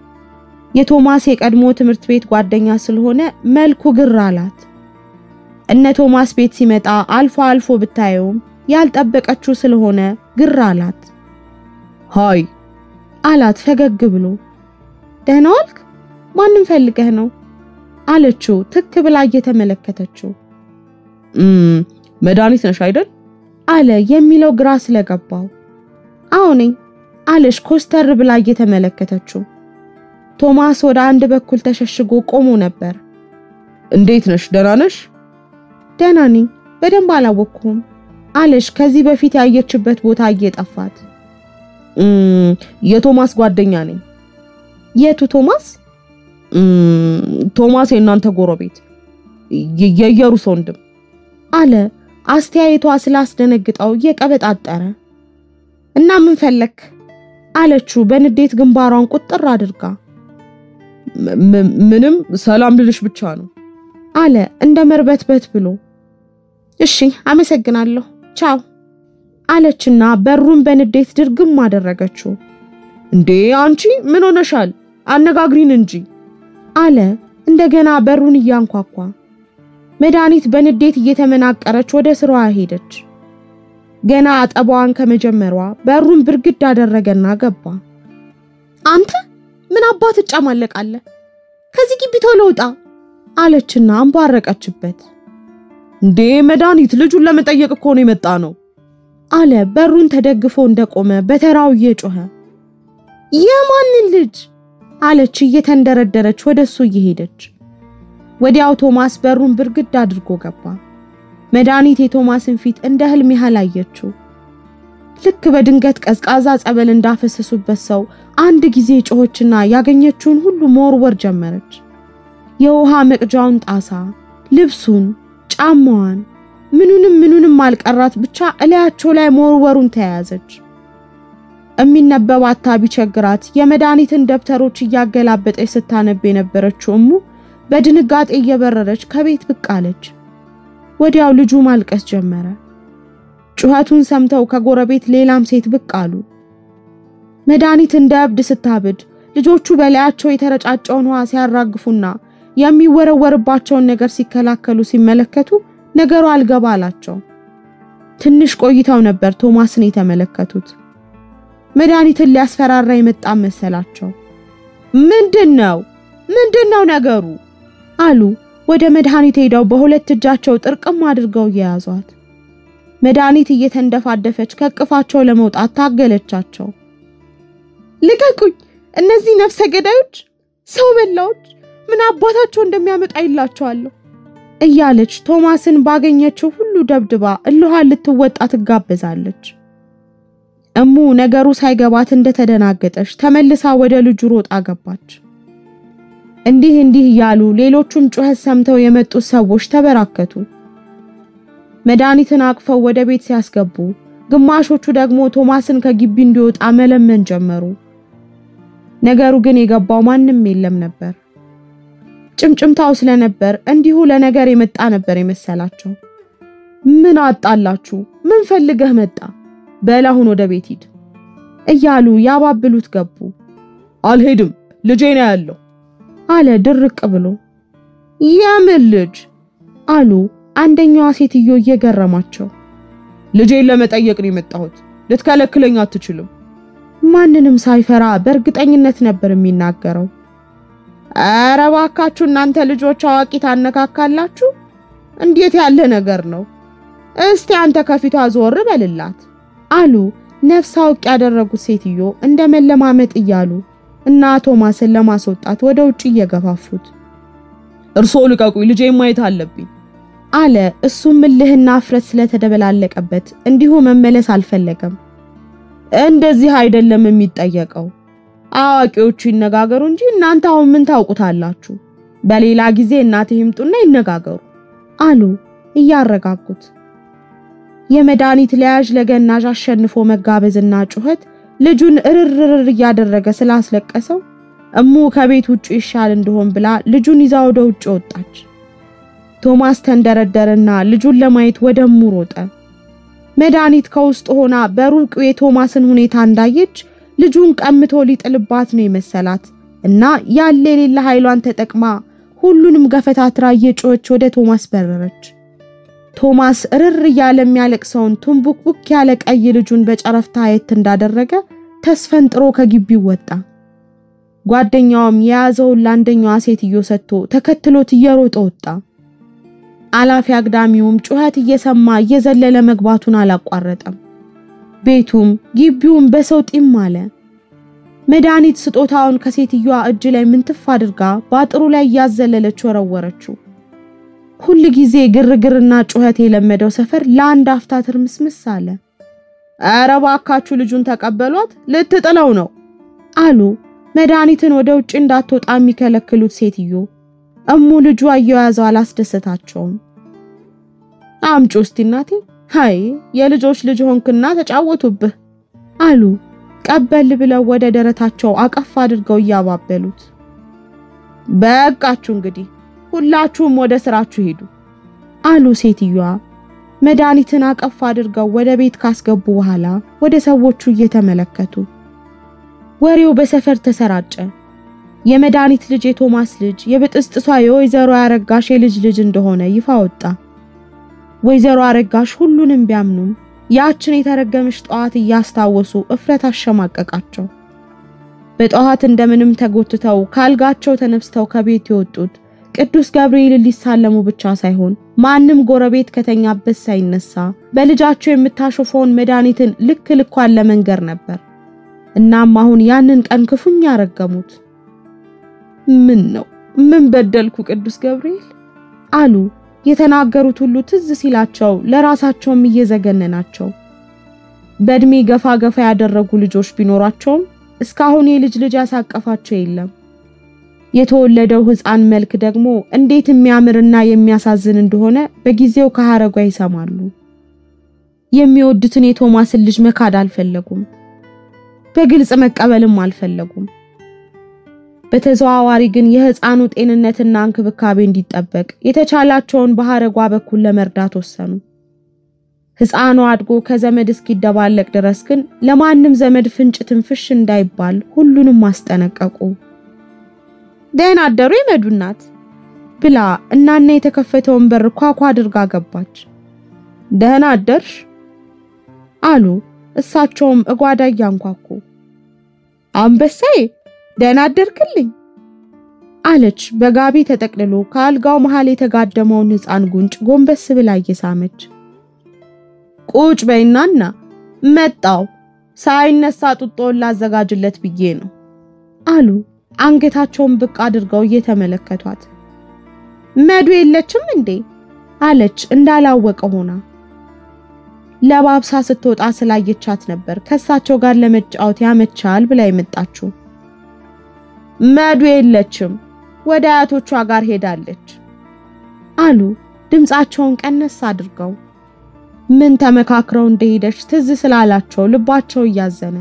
የቶማስ የቀድሞ ትምህርት ቤት ጓደኛ ስለሆነ መልኩ ግር አላት። እነ ቶማስ ቤት ሲመጣ አልፎ አልፎ ብታየውም ያልጠበቀችው ስለሆነ ግር አላት። ሃይ አላት ፈገግ ብሎ። ደህና ዋልክ? ማንም ፈልገህ ነው አለችው ትክ ብላ እየተመለከተችው። እም መድኃኒት ነሽ አይደል? አለ የሚለው ግራ ስለገባው። አዎ ነኝ አለች ኮስተር ብላ እየተመለከተችው። ቶማስ ወደ አንድ በኩል ተሸሽጎ ቆሞ ነበር። እንዴት ነሽ? ደህና ነሽ? ደህና ነኝ፣ በደንብ አላወቅኩም አለች ከዚህ በፊት ያየችበት ቦታ እየጠፋት። እም የቶማስ ጓደኛ ነኝ። የቱ ቶማስ? እም ቶማስ የእናንተ ጎረቤት የ- የኢየሩስ ወንድም አለ አስተያየቷ ስላስደነግጠው እየቀበጣጠረ። እና ምን ፈለክ? አለችው በንዴት ግንባሯን ቁጥር አድርጋ። ም- ም- ምንም ሰላም ልልሽ ብቻ ነው። አለ እንደ መርበትበት ብሎ። እሺ አመሰግናለሁ፣ ቻው አለችና በሩን በንዴት ድርግም አደረገችው። እንዴ አንቺ ምን ሆነሻል? አነጋግሪን እንጂ አለ እንደገና በሩን እያንኳኳ። መድኃኒት በንዴት እየተመናቀረች ወደ ስራዋ ሄደች። ገና አጠባዋን ከመጀመሯ በሩን ብርግድ አደረገና ገባ። አንተ ምን አባት እጫማለቃለህ? ከዚህ ግቢ ቶሎ ውጣ አለችና አንቧረቀችበት። እንዴ መድኃኒት፣ ልጁን ለመጠየቅ እኮ ነው የመጣ ነው አለ በሩን ተደግፎ እንደቆመ በተራው እየጮኸ። የማንን ልጅ አለች እየተንደረደረች ወደሱ እየሄደች። ወዲያው ቶማስ በሩን ብርግድ አድርጎ ገባ። መድኃኒት የቶማስን ፊት እንደ ህልም ያህል አየችው። ልክ በድንገት ቀዝቃዛ ጸበል እንዳፈሰሱበት ሰው አንድ ጊዜ ጮኸችና ያገኘችውን ሁሉ መወርወር ጀመረች። የውሃ መቅጃውን ጣሳ፣ ልብሱን፣ ጫማዋን፣ ምኑንም ምኑንም አልቀራት ብቻ እላያቸው ላይ መወርወሩን ተያያዘች። የሚነበብ አታ ቢቸግራት የመድኃኒትን ደብተሮች እያገላበጠች ስታነብ የነበረችው እሙ በድንጋጤ እየበረረች ከቤት ብቅ አለች። ወዲያው ልጁ ማልቀስ ጀመረ። ጩኸቱን ሰምተው ከጎረቤት ሌላም ሴት ብቅ አሉ። መድኃኒት እንደ እብድ ስታብድ ልጆቹ በላያቸው የተረጫጨውን ውሃ ሲያራግፉና የሚወረወርባቸውን ነገር ሲከላከሉ ሲመለከቱ ነገሩ አልገባ አላቸው። ትንሽ ቆይተው ነበር ቶማስን የተመለከቱት። መድኃኒትን ሊያስፈራራ የመጣ መሰላቸው። ምንድን ነው ምንድን ነው ነገሩ? አሉ ወደ መድኃኒት ሄደው በሁለት እጃቸው ጥርቅም አድርገው እየያዟት። መድኃኒት እየተንደፋደፈች ከቅፋቸው ለመውጣት ታገለቻቸው። ልቀቁኝ! እነዚህ ነፍሰ ገዳዮች፣ ሰው በላዎች ምን አባታቸው እንደሚያመጣ ይላቸዋለሁ እያለች ቶማስን ባገኘችው ሁሉ ደብድባ እልኋን ልትወጣ ትጋበዛለች። እሙ ነገሩ ሳይገባት እንደተደናገጠች ተመልሳ ወደ ልጁ ሮጣ ገባች። እንዲህ እንዲህ እያሉ ሌሎቹም ጩኸት ሰምተው የመጡት ሰዎች ተበራከቱ። መድኃኒትን አቅፈው ወደ ቤት ሲያስገቡ፣ ግማሾቹ ደግሞ ቶማስን ከግቢ እንዲወጣ መለመን ጀመሩ። ነገሩ ግን የገባው ማንም የለም ነበር። ጭምጭምታው ስለነበር እንዲሁ ለነገር የመጣ ነበር የመሰላቸው። ምን አጣላችሁ? ምን ፈልገህ መጣ? በል አሁን ወደ ቤት ሂድ እያሉ ያባብሉት ገቡ። አልሄድም፣ ልጄ ነው ያለው አለ ድርቅ ብሎ። የምን ልጅ አሉ አንደኛዋ ሴትዮ እየገረማቸው። ልጄን ለመጠየቅ ነው የመጣሁት። ልትከለክለኝ አትችልም። ማንንም ሳይፈራ በእርግጠኝነት ነበር የሚናገረው። ኧረ እባካችሁ እናንተ ልጆች አዋቂ ታነካካላችሁ። እንዴት ያለ ነገር ነው? እስቲ አንተ ከፊቷ ዞር በልላት አሉ ነፍስ አውቅ ያደረጉት ሴትዮ እንደ መለማመጥ እያሉ እና ቶማስን ለማስወጣት ወደ ውጭ እየገፋፉት እርስዎ ልቀቁኝ፣ ልጄን ማየት አለብኝ አለ። እሱም እልህና እፍረት ስለተደበላለቀበት እንዲሁ መመለስ አልፈለገም። እንደዚህ አይደለም የሚጠየቀው። አዋቂዎቹ ይነጋገሩ እንጂ እናንተ አሁን ምን ታውቁታላችሁ? በሌላ ጊዜ እናቴ ይምጡና ይነጋገሩ አሉ እያረጋጉት። የመድኃኒት ለያዥ ለገናዥ አሸንፎ መጋበዝና ጩኸት ልጁን እርርርር እያደረገ ስላስለቀሰው እሙ ከቤት ውጭ ይሻል እንደሆን ብላ ልጁን ይዛ ወደ ውጭ ወጣች። ቶማስ ተንደረደረና ልጁን ለማየት ወደ እሙ ሮጠ። መድኃኒት ከውስጥ ሆና በሩቅ የቶማስን ሁኔታ እንዳየች ልጁን ቀምቶ ሊጥልባት ነው የመሰላት እና ያለ የሌለ ኃይሏን ተጠቅማ ሁሉንም ገፈታትራ እየጮኸች ወደ ቶማስ በረረች። ቶማስ እርር እያለ የሚያለቅሰውን ቱንቡክቡክ ያለ ቀይ ልጁን በጨረፍታ አየት እንዳደረገ ተስፈንጥሮ ከግቢው ወጣ። ጓደኛውም የያዘውን ለአንደኛዋ ሴትዮ ሰጥቶ ተከትሎት እየሮጠ ወጣ። አላፊ አግዳሚውም ጩኸት እየሰማ እየዘለለ መግባቱን አላቋረጠም። ቤቱም ግቢውም በሰው ጢም አለ። መድኃኒት ስጦታውን ከሴትዮዋ እጅ ላይ ምንትፍ አድርጋ በአጥሩ ላይ እያዘለለች ወረወረችው። ሁል ጊዜ ግርግርና ጩኸት የለመደው ሰፈር ለአንድ አፍታ ትርምስምስ አለ። ኧረ እባካችሁ ልጁን ተቀበሏት፣ ልትጥለው ነው አሉ መድኃኒትን ወደ ውጭ እንዳትወጣ የሚከለክሉት ሴትዮ። እሙ ልጁ አያያዘው አላስደሰታቸውም። አምጪ ውስቲ እናቴ፣ ሃይ የልጆች ልጅ ሆንክና ተጫወቱብህ አሉ ቀበል ብለው ወደ ደረታቸው አቀፍ አድርገው እያባበሉት። በቃችሁ እንግዲህ ሁላችሁም ወደ ስራችሁ ሄዱ አሉ ሴትዮዋ። መድኃኒትን አቀፍ አድርገው ወደ ቤት ካስገቡ በኋላ ወደ ሰዎቹ እየተመለከቱ ወሬው በሰፈር ተሰራጨ። የመድኃኒት ልጅ የቶማስ ልጅ የብጥስጥሷ የወይዘሮ አረጋሽ የልጅ ልጅ እንደሆነ ይፋ ወጣ። ወይዘሮ አረጋሽ ሁሉንም ቢያምኑም ያችን የተረገመች ጠዋት እያስታወሱ እፍረት አሸማቀቃቸው። በጠዋት እንደምንም ተጎትተው ካልጋቸው ተነስተው ከቤት የወጡት ቅዱስ ገብርኤልን ሊሳለሙ ብቻ ሳይሆን ማንም ጎረቤት ከተኛበት ሳይነሳ በልጃቸው የምታሾፈውን መድኃኒትን ልክ ልኳን ለመንገር ነበር። እናም አሁን ያንን ቀን ክፉኛ ረገሙት። ምን ነው ምን በደልኩ ቅዱስ ገብርኤል አሉ። የተናገሩት ሁሉ ትዝ ሲላቸው ለራሳቸውም እየዘገነናቸው በእድሜ ገፋ ገፋ ያደረጉ ልጆች ቢኖራቸውም እስካሁን የልጅ ልጅ ያሳቀፋቸው የለም። የተወለደው ሕፃን መልክ ደግሞ እንዴት የሚያምርና የሚያሳዝን እንደሆነ በጊዜው ከሐረጓ ይሰማሉ። የሚወዱትን የቶማስን ልጅ መካድ አልፈለጉም። በግልጽ መቀበልም አልፈለጉም። በተዘዋዋሪ ግን የሕፃኑ ጤንነትና እንክብካቤ እንዲጠበቅ የተቻላቸውን በሐረጓ በኩል ለመርዳት ወሰኑ። ሕፃኑ አድጎ ከዘመድ እስኪደባለቅ ድረስ ግን ለማንም ዘመድ ፍንጭ ትንፍሽ እንዳይባል ሁሉንም አስጠነቀቁ። ደህና አደሩ የመዱ እናት ብላ እናና የተከፈተውን በር ኳኳ አድርጋ ገባች። ደህና አደርሽ አሉ። እሳቸውም እጓዳ እያንኳኩ አንበሳዬ ደህና አደርክልኝ አለች። በጋቢ ተጠቅልሎ ከአልጋው መሃል የተጋደመውን ሕፃን ጉንጭ ጎንበስ ብላ እየሳመች ቁጭ በይናና መጣው ሳይነሳ ጡጦውን ላዘጋጅለት ብዬ ነው አሉ። አንገታቸውን ብቅ አድርገው እየተመለከቷት መዱ የለችም እንዴ አለች እንዳላወቀ ሆና። ለባብሳ ስትወጣ ስላየቻት ነበር ከእሳቸው ጋር ለመጫወት ያመቻል ብላ የመጣችው። መዱ የለችም ወደ አያቶቿ ጋር ሄዳለች አሉ ድምፃቸውን ቀነስ አድርገው። ምን ተመካክረው እንደሄደች ትዝ ስላላቸው ልባቸው እያዘነ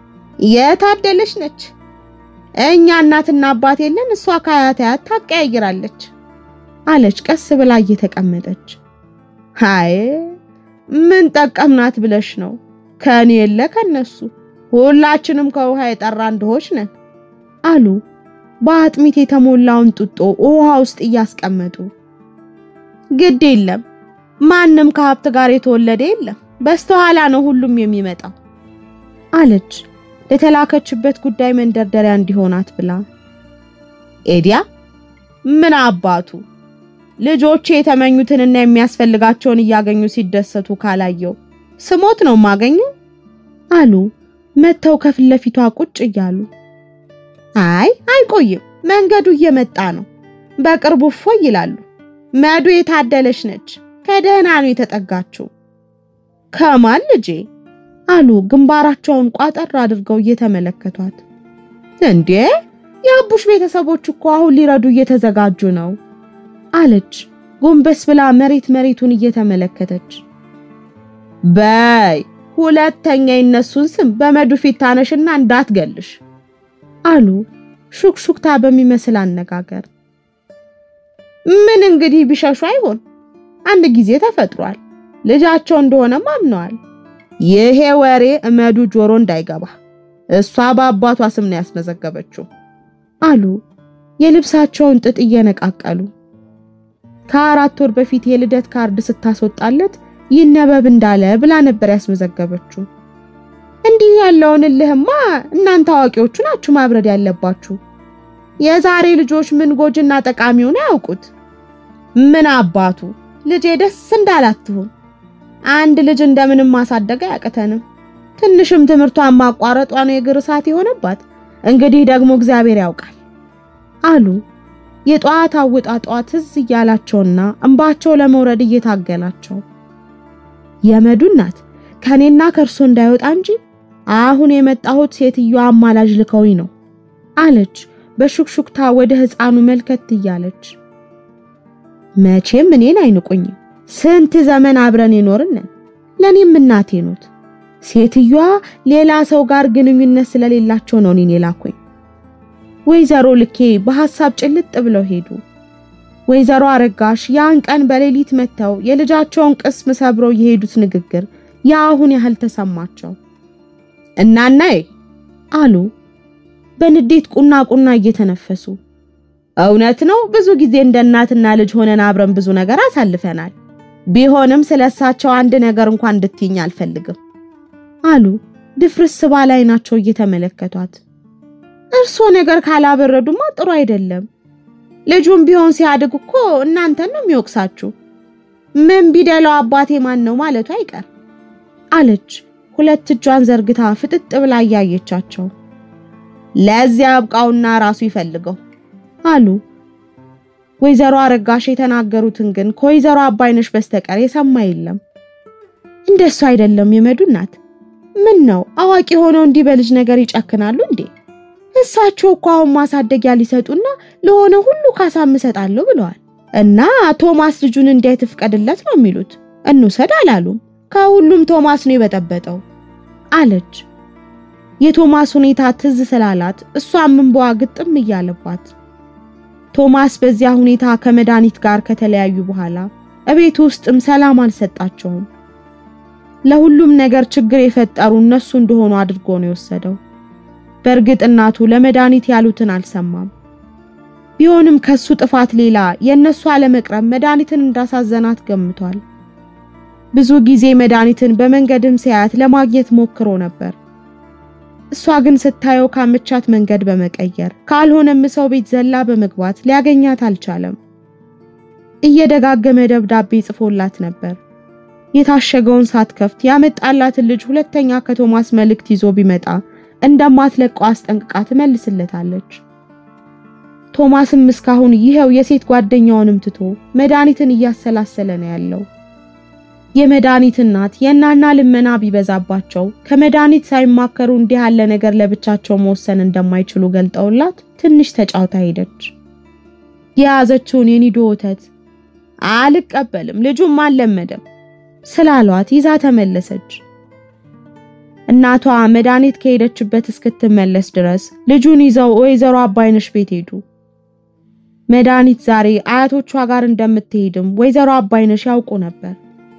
የታደለች ነች። እኛ እናትና አባት የለን፣ እሷ ከአያት አያት ታቀያይራለች አለች ቀስ ብላ እየተቀመጠች። አይ ምን ጠቀምናት ብለሽ ነው? ከኔ የለ ከነሱ ሁላችንም ከውሃ የጠራ እንደሆች ነን አሉ በአጥሚት የተሞላውን ጡጦ ውሃ ውስጥ እያስቀመጡ። ግድ የለም ማንም ከሀብት ጋር የተወለደ የለም፣ በስተኋላ ነው ሁሉም የሚመጣው አለች ለተላከችበት ጉዳይ መንደርደሪያ እንዲሆናት ብላ። ኤዲያ ምን አባቱ ልጆቼ የተመኙትንና የሚያስፈልጋቸውን እያገኙ ሲደሰቱ ካላየው ስሞት ነው ማገኘው አሉ መተው ከፊት ለፊቷ ቁጭ እያሉ። አይ አይቆይም፣ መንገዱ እየመጣ ነው። በቅርቡ እፎይ ይላሉ። መዱ የታደለች ነች። ከደህና ነው የተጠጋችው። ከማን ልጄ አሉ ግንባራቸውን ቋጠር አድርገው እየተመለከቷት። እንዴ የአቡሽ ቤተሰቦች እኮ አሁን ሊረዱ እየተዘጋጁ ነው አለች ጎንበስ ብላ መሬት መሬቱን እየተመለከተች። በይ ሁለተኛ የነሱን ስም በመዱ ፊት ታነሽና እንዳትገልሽ አሉ ሹክሹክታ በሚመስል አነጋገር። ምን እንግዲህ ቢሸሹ አይሆን አንድ ጊዜ ተፈጥሯል። ልጃቸው እንደሆነም አምነዋል። ይሄ ወሬ እመዱ ጆሮ እንዳይገባ እሷ በአባቷ ስም ነው ያስመዘገበችው አሉ የልብሳቸውን ጥጥ እየነቃቀሉ። ከአራት ወር በፊት የልደት ካርድ ስታስወጣለት ይነበብ እንዳለ ብላ ነበር ያስመዘገበችው። እንዲህ ያለውን እልህማ እናንተ አዋቂዎቹ ናችሁ ማብረድ ያለባችሁ። የዛሬ ልጆች ምን ጎጅና ጠቃሚውን አያውቁት። ምን አባቱ ልጄ ደስ እንዳላትሁን አንድ ልጅ እንደምንም ማሳደግ አያቅተንም። ትንሽም ትምህርቷን ማቋረጧ ነው የእግር እሳት የሆነባት። እንግዲህ ደግሞ እግዚአብሔር ያውቃል አሉ የጠዋት አወጣጧ ትዝ እያላቸውና እንባቸው ለመውረድ እየታገላቸው የመዱ እናት ከኔና ከእርሶ እንዳይወጣ እንጂ አሁን የመጣሁት ሴትዮዋ አማላጅ ልከውኝ ነው አለች በሹክሹክታ ወደ ሕፃኑ መልከት እያለች። መቼም እኔን አይንቁኝም። ስንት ዘመን አብረን የኖርን ለኔም እናቴ ኖት። ሴትዮዋ ሌላ ሰው ጋር ግንኙነት ስለሌላቸው ነው እኔን የላኩኝ። ወይዘሮ ልኬ በሐሳብ ጭልጥ ብለው ሄዱ። ወይዘሮ አረጋሽ ያን ቀን በሌሊት መጥተው የልጃቸውን ቅስም ሰብረው የሄዱት ንግግር የአሁን ያህል ተሰማቸው። እናናዬ አሉ በንዴት ቁና ቁና እየተነፈሱ። እውነት ነው ብዙ ጊዜ እንደ እናትና ልጅ ሆነን አብረን ብዙ ነገር አሳልፈናል። ቢሆንም ስለሳቸው አንድ ነገር እንኳን እንድትይኝ አልፈልግም አሉ ድፍርስ ባለ ዓይናቸው እየተመለከቷት። እርሶ ነገር ካላበረዱማ ጥሩ አይደለም። ልጁም ቢሆን ሲያድግ እኮ እናንተን ነው የሚወቅሳችሁ። ምን ቢደለው አባቴ ማን ነው ማለቱ አይቀር አለች ሁለት እጇን ዘርግታ ፍጥጥ ብላ እያየቻቸው። ለዚያ አብቃውና ራሱ ይፈልገው አሉ። ወይዘሮ አረጋሽ የተናገሩትን ግን ከወይዘሮ አባይነሽ በስተቀር የሰማ የለም። እንደሱ አይደለም የመዱ እናት። ምን ነው አዋቂ ሆነው እንዲህ በልጅ ነገር ይጨክናሉ እንዴ? እሳቸው እኮ አሁን ማሳደጊያ ሊሰጡና ለሆነ ሁሉ ካሳም እሰጣለሁ ብለዋል። እና ቶማስ ልጁን እንዴት ፍቀድለት ነው የሚሉት። እንውሰድ አላሉም። ከሁሉም ቶማስ ነው የበጠበጠው አለች። የቶማስ ሁኔታ ትዝ ስላላት እሷም እንባዋ ግጥም እያለባት ቶማስ በዚያ ሁኔታ ከመድኃኒት ጋር ከተለያዩ በኋላ እቤት ውስጥም ሰላም አልሰጣቸውም። ለሁሉም ነገር ችግር የፈጠሩ እነሱ እንደሆኑ አድርጎ ነው የወሰደው። በእርግጥ እናቱ ለመድኃኒት ያሉትን አልሰማም። ቢሆንም ከሱ ጥፋት ሌላ የእነሱ አለመቅረብ መድኃኒትን እንዳሳዘናት ገምቷል። ብዙ ጊዜ መድኃኒትን በመንገድም ሲያያት ለማግኘት ሞክሮ ነበር። እሷ ግን ስታየው ካመቻት መንገድ በመቀየር ካልሆነም ሰው ቤት ዘላ በመግባት ሊያገኛት አልቻለም። እየደጋገመ ደብዳቤ ጽፎላት ነበር። የታሸገውን ሳትከፍት ያመጣላትን ልጅ ሁለተኛ ከቶማስ መልእክት ይዞ ቢመጣ እንደማትለቀው አስጠንቅቃ ትመልስለታለች። ቶማስም እስካሁን ይኸው የሴት ጓደኛውንም ትቶ መድኃኒትን እያሰላሰለ ነው ያለው። የመድኃኒት እናት የእናና ልመና ቢበዛባቸው ከመድኃኒት ሳይማከሩ እንዲህ ያለ ነገር ለብቻቸው መወሰን እንደማይችሉ ገልጠውላት ትንሽ ተጫውታ ሄደች። የያዘችውን የኒዶ ወተት አልቀበልም ልጁም አልለመደም ስላሏት ይዛ ተመለሰች። እናቷ መድኃኒት ከሄደችበት እስክትመለስ ድረስ ልጁን ይዘው ወይዘሮ አባይነሽ ቤት ሄዱ። መድኃኒት ዛሬ አያቶቿ ጋር እንደምትሄድም ወይዘሮ አባይነሽ ያውቁ ነበር።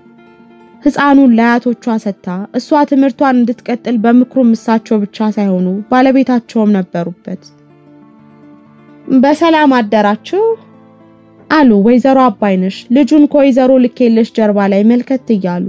ሕፃኑን ለአያቶቿ ሰጥታ እሷ ትምህርቷን እንድትቀጥል በምክሩም እሳቸው ብቻ ሳይሆኑ ባለቤታቸውም ነበሩበት። በሰላም አደራችሁ አሉ ወይዘሮ አባይነሽ ልጁን ከወይዘሮ ልኬለሽ ጀርባ ላይ መልከት እያሉ።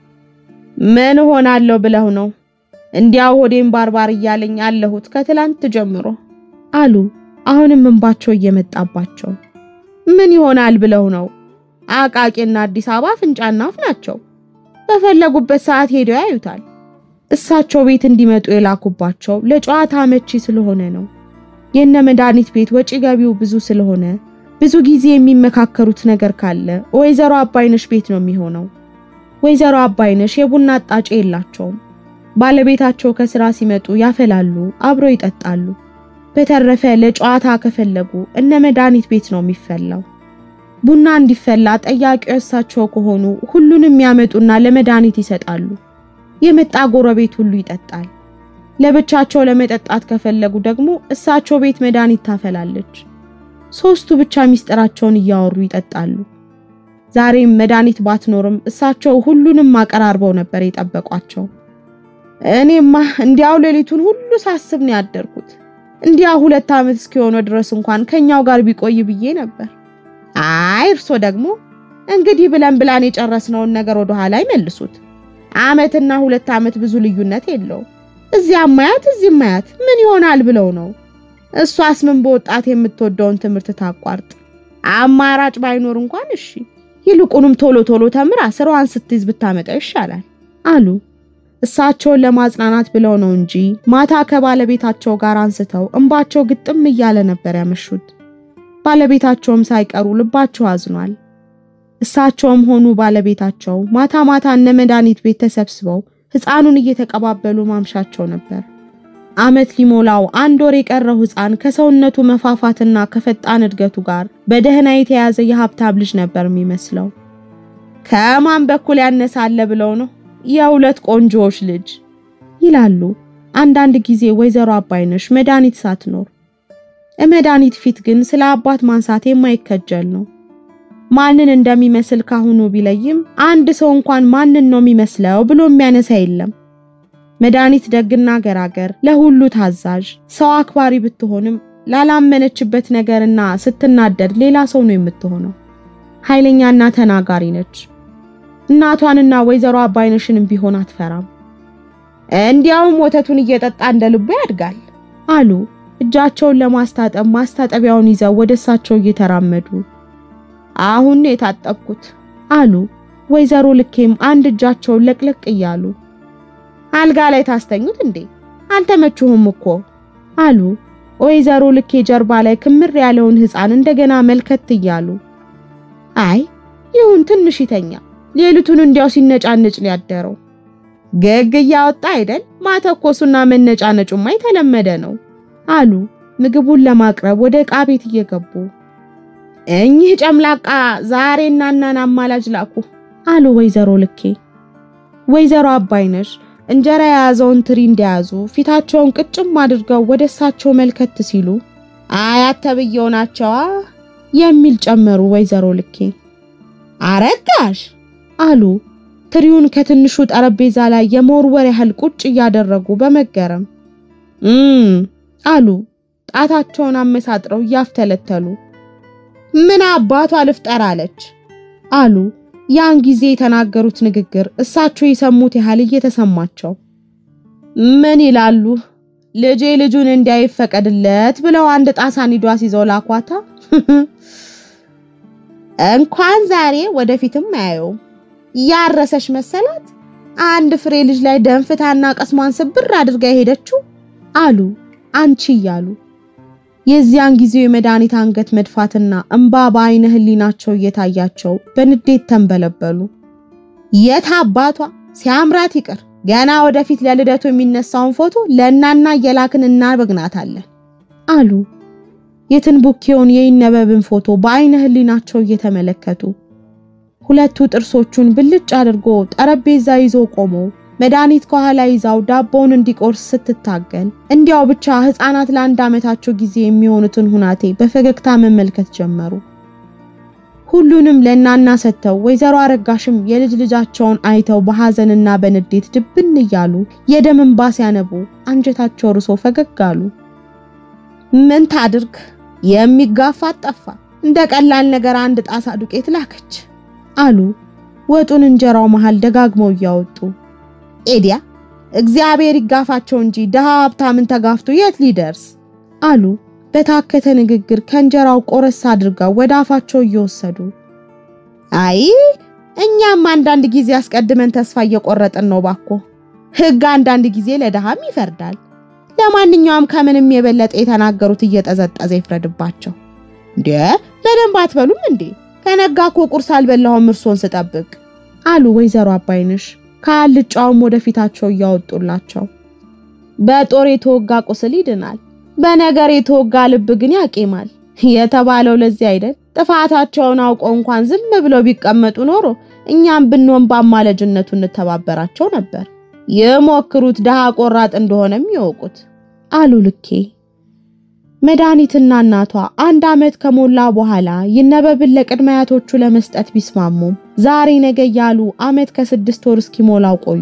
ምን ሆናለሁ ብለው ነው እንዲያው ሆዴን ባርባር እያለኝ አለሁት ከትላንት ጀምሮ አሉ አሁንም እንባቸው እየመጣባቸው። ምን ይሆናል ብለው ነው አቃቂና አዲስ አበባ ፍንጫና አፍ ናቸው። በፈለጉበት ሰዓት ሄደው ያዩታል። እሳቸው ቤት እንዲመጡ የላኩባቸው ለጨዋታ አመቺ ስለሆነ ነው። የነ መድኃኒት ቤት ወጪ ገቢው ብዙ ስለሆነ ብዙ ጊዜ የሚመካከሩት ነገር ካለ ወይዘሮ አባይነሽ ቤት ነው የሚሆነው። ወይዘሮ አባይነሽ የቡና አጣጭ የላቸውም። ባለቤታቸው ከስራ ሲመጡ ያፈላሉ፣ አብረው ይጠጣሉ። በተረፈ ለጨዋታ ከፈለጉ እነ መድኃኒት ቤት ነው የሚፈላው። ቡና እንዲፈላ ጠያቂው እሳቸው ከሆኑ ሁሉንም ያመጡና ለመድኃኒት ይሰጣሉ። የመጣ ጎረቤት ሁሉ ይጠጣል። ለብቻቸው ለመጠጣት ከፈለጉ ደግሞ እሳቸው ቤት መድኃኒት ታፈላለች። ሶስቱ ብቻ ሚስጥራቸውን እያወሩ ይጠጣሉ። ዛሬም መድኃኒት ባትኖርም እሳቸው ሁሉንም አቀራርበው ነበር የጠበቋቸው። እኔማ እንዲያው ሌሊቱን ሁሉ ሳስብ ነው ያደርኩት። እንዲያ ሁለት ዓመት እስኪሆነው ድረስ እንኳን ከኛው ጋር ቢቆይ ብዬ ነበር። አይ እርሶ ደግሞ እንግዲህ ብለን ብላን የጨረስነውን ነገር ወደ ኋላ ይመልሱት። ዓመትና ሁለት ዓመት ብዙ ልዩነት የለው። እዚያም ማያት እዚህም ማያት ምን ይሆናል ብለው ነው። እሷስ ምን በወጣት የምትወደውን ትምህርት ታቋርጥ። አማራጭ ባይኖር እንኳን እሺ፣ ይልቁንም ቶሎ ቶሎ ተምራ ስራዋን ስትይዝ ብታመጣ ይሻላል አሉ። እሳቸውን ለማጽናናት ብለው ነው እንጂ ማታ ከባለቤታቸው ጋር አንስተው እንባቸው ግጥም እያለ ነበር ያመሹት። ባለቤታቸውም ሳይቀሩ ልባቸው አዝኗል። እሳቸውም ሆኑ ባለቤታቸው ማታ ማታ እነ መድኃኒት ቤት ተሰብስበው ሕፃኑን እየተቀባበሉ ማምሻቸው ነበር። ዓመት ሊሞላው አንድ ወር የቀረው ሕፃን ከሰውነቱ መፋፋትና ከፈጣን እድገቱ ጋር በደህና የተያዘ የሀብታም ልጅ ነበር የሚመስለው። ከማን በኩል ያነሳለ ብለው ነው የሁለት ቆንጆዎች ልጅ ይላሉ አንዳንድ ጊዜ ወይዘሮ አባይነሽ መድኃኒት ሳትኖር። መድኃኒት ፊት ግን ስለ አባት ማንሳት የማይከጀል ነው። ማንን እንደሚመስል ካሁኑ ቢለይም አንድ ሰው እንኳን ማንን ነው የሚመስለው ብሎ የሚያነሳ የለም። መድኃኒት ደግና ገራገር፣ ለሁሉ ታዛዥ፣ ሰው አክባሪ ብትሆንም ላላመነችበት ነገርና ስትናደድ ሌላ ሰው ነው የምትሆነው። ኃይለኛና ተናጋሪ ነች። እናቷንና ወይዘሮ አባይነሽንም ቢሆን አትፈራም። እንዲያውም ወተቱን እየጠጣ እንደ ልቡ ያድጋል አሉ እጃቸውን ለማስታጠብ ማስታጠቢያውን ይዘው ወደ እሳቸው እየተራመዱ አሁን ነው የታጠብኩት አሉ። ወይዘሮ ልኬም አንድ እጃቸውን ለቅለቅ እያሉ አልጋ ላይ ታስተኙት እንዴ አልተመችሁም እኮ አሉ። ወይዘሮ ልኬ ጀርባ ላይ ክምር ያለውን ሕፃን እንደገና መልከት እያሉ አይ ይሁን ትንሽ ይተኛ፣ ሌሊቱን እንዲያው ሲነጫነጭ ሊያደረው ገግ እያወጣ አይደል ማተኮሱና መነጫነጩማ የተለመደ ነው አሉ። ምግቡን ለማቅረብ ወደ ዕቃ ቤት እየገቡ እኚህ ጨምላቃ ዛሬ እናናን አማላጅ ላኩ አሉ ወይዘሮ ልኬ። ወይዘሮ አባይነሽ እንጀራ የያዘውን ትሪ እንደያዙ ፊታቸውን ቅጭም አድርገው ወደ እሳቸው መልከት ሲሉ አያት ተብዬው ናቸዋ የሚል ጨመሩ። ወይዘሮ ልኬ አረጋሽ አሉ። ትሪውን ከትንሹ ጠረጴዛ ላይ የመወርወር ያህል ቁጭ እያደረጉ በመገረም እም አሉ። ጣታቸውን አመሳጥረው እያፍተለተሉ ምን አባቷ ልፍጠር አለች አሉ። ያን ጊዜ የተናገሩት ንግግር እሳቸው የሰሙት ያህል እየተሰማቸው ምን ይላሉ? ልጄ ልጁን እንዳይፈቀድለት ብለው አንድ ጣሳ ኒዷስ ይዘው ላኳታ። እንኳን ዛሬ ወደፊትም አያየው ያረሰሽ መሰላት። አንድ ፍሬ ልጅ ላይ ደንፍታና ቀስሟን ስብር አድርጋ የሄደችው አሉ አንቺ እያሉ የዚያን ጊዜው የመድኃኒት አንገት መድፋትና እንባ በአይነ ህሊናቸው እየታያቸው በንዴት ተንበለበሉ። የት አባቷ ሲያምራት ይቅር ገና ወደፊት ለልደቱ የሚነሳውን ፎቶ ለእናና እየላክን እናበግናታለን አሉ። የትንቡኬውን የይነበብን ፎቶ በአይነ ህሊናቸው እየተመለከቱ ሁለቱ ጥርሶቹን ብልጭ አድርጎ ጠረጴዛ ይዞ ቆሞ መድኃኒት ከኋላ ይዛው ዳቦውን እንዲቆርስ ስትታገል እንዲያው ብቻ ህፃናት ለአንድ ዓመታቸው ጊዜ የሚሆኑትን ሁናቴ በፈገግታ መመልከት ጀመሩ። ሁሉንም ለእናና ሰጥተው ወይዘሮ አረጋሽም የልጅ ልጃቸውን አይተው በሐዘንና በንዴት ድብን እያሉ የደም እንባ ሲያነቡ አንጀታቸው ርሶ ፈገግ አሉ። ምን ታድርግ የሚጋፋት ጠፋ። እንደ ቀላል ነገር አንድ ጣሳ ዱቄት ላከች አሉ ወጡን እንጀራው መሃል ደጋግመው እያወጡ ኤዲያ እግዚአብሔር ይጋፋቸው እንጂ ድሃ ሀብታምን ተጋፍቶ የት ሊደርስ አሉ። በታከተ ንግግር ከእንጀራው ቆረስ አድርገው ወደ አፋቸው እየወሰዱ አይ እኛም አንዳንድ ጊዜ አስቀድመን ተስፋ እየቆረጥን ነው ባኮ። ሕግ አንዳንድ ጊዜ ለድሃም ይፈርዳል። ለማንኛውም ከምንም የበለጠ የተናገሩት እየጠዘጠዘ ይፍረድባቸው። እንዴ በደንብ አትበሉም እንዴ? ከነጋ እኮ ቁርስ አልበላሁም እርሶን ስጠብቅ አሉ ወይዘሮ አባይነሽ ከአልጫውም ወደ ፊታቸው እያወጡላቸው። በጦር የተወጋ ቁስል ይድናል፣ በነገር የተወጋ ልብ ግን ያቄማል የተባለው ለዚህ አይደል? ጥፋታቸውን አውቀው እንኳን ዝም ብለው ቢቀመጡ ኖሮ እኛም ብንሆን በአማላጅነቱ እንተባበራቸው ነበር። የሞክሩት ድሃ ቆራጥ እንደሆነም ይወቁት አሉ ልኬ። መድኃኒትና እናቷ አንድ ዓመት ከሞላ በኋላ ይነበብን ለቅድመ አያቶቹ ለመስጠት ቢስማሙም ዛሬ ነገ እያሉ ዓመት ከስድስት ወር እስኪሞላው ቆዩ።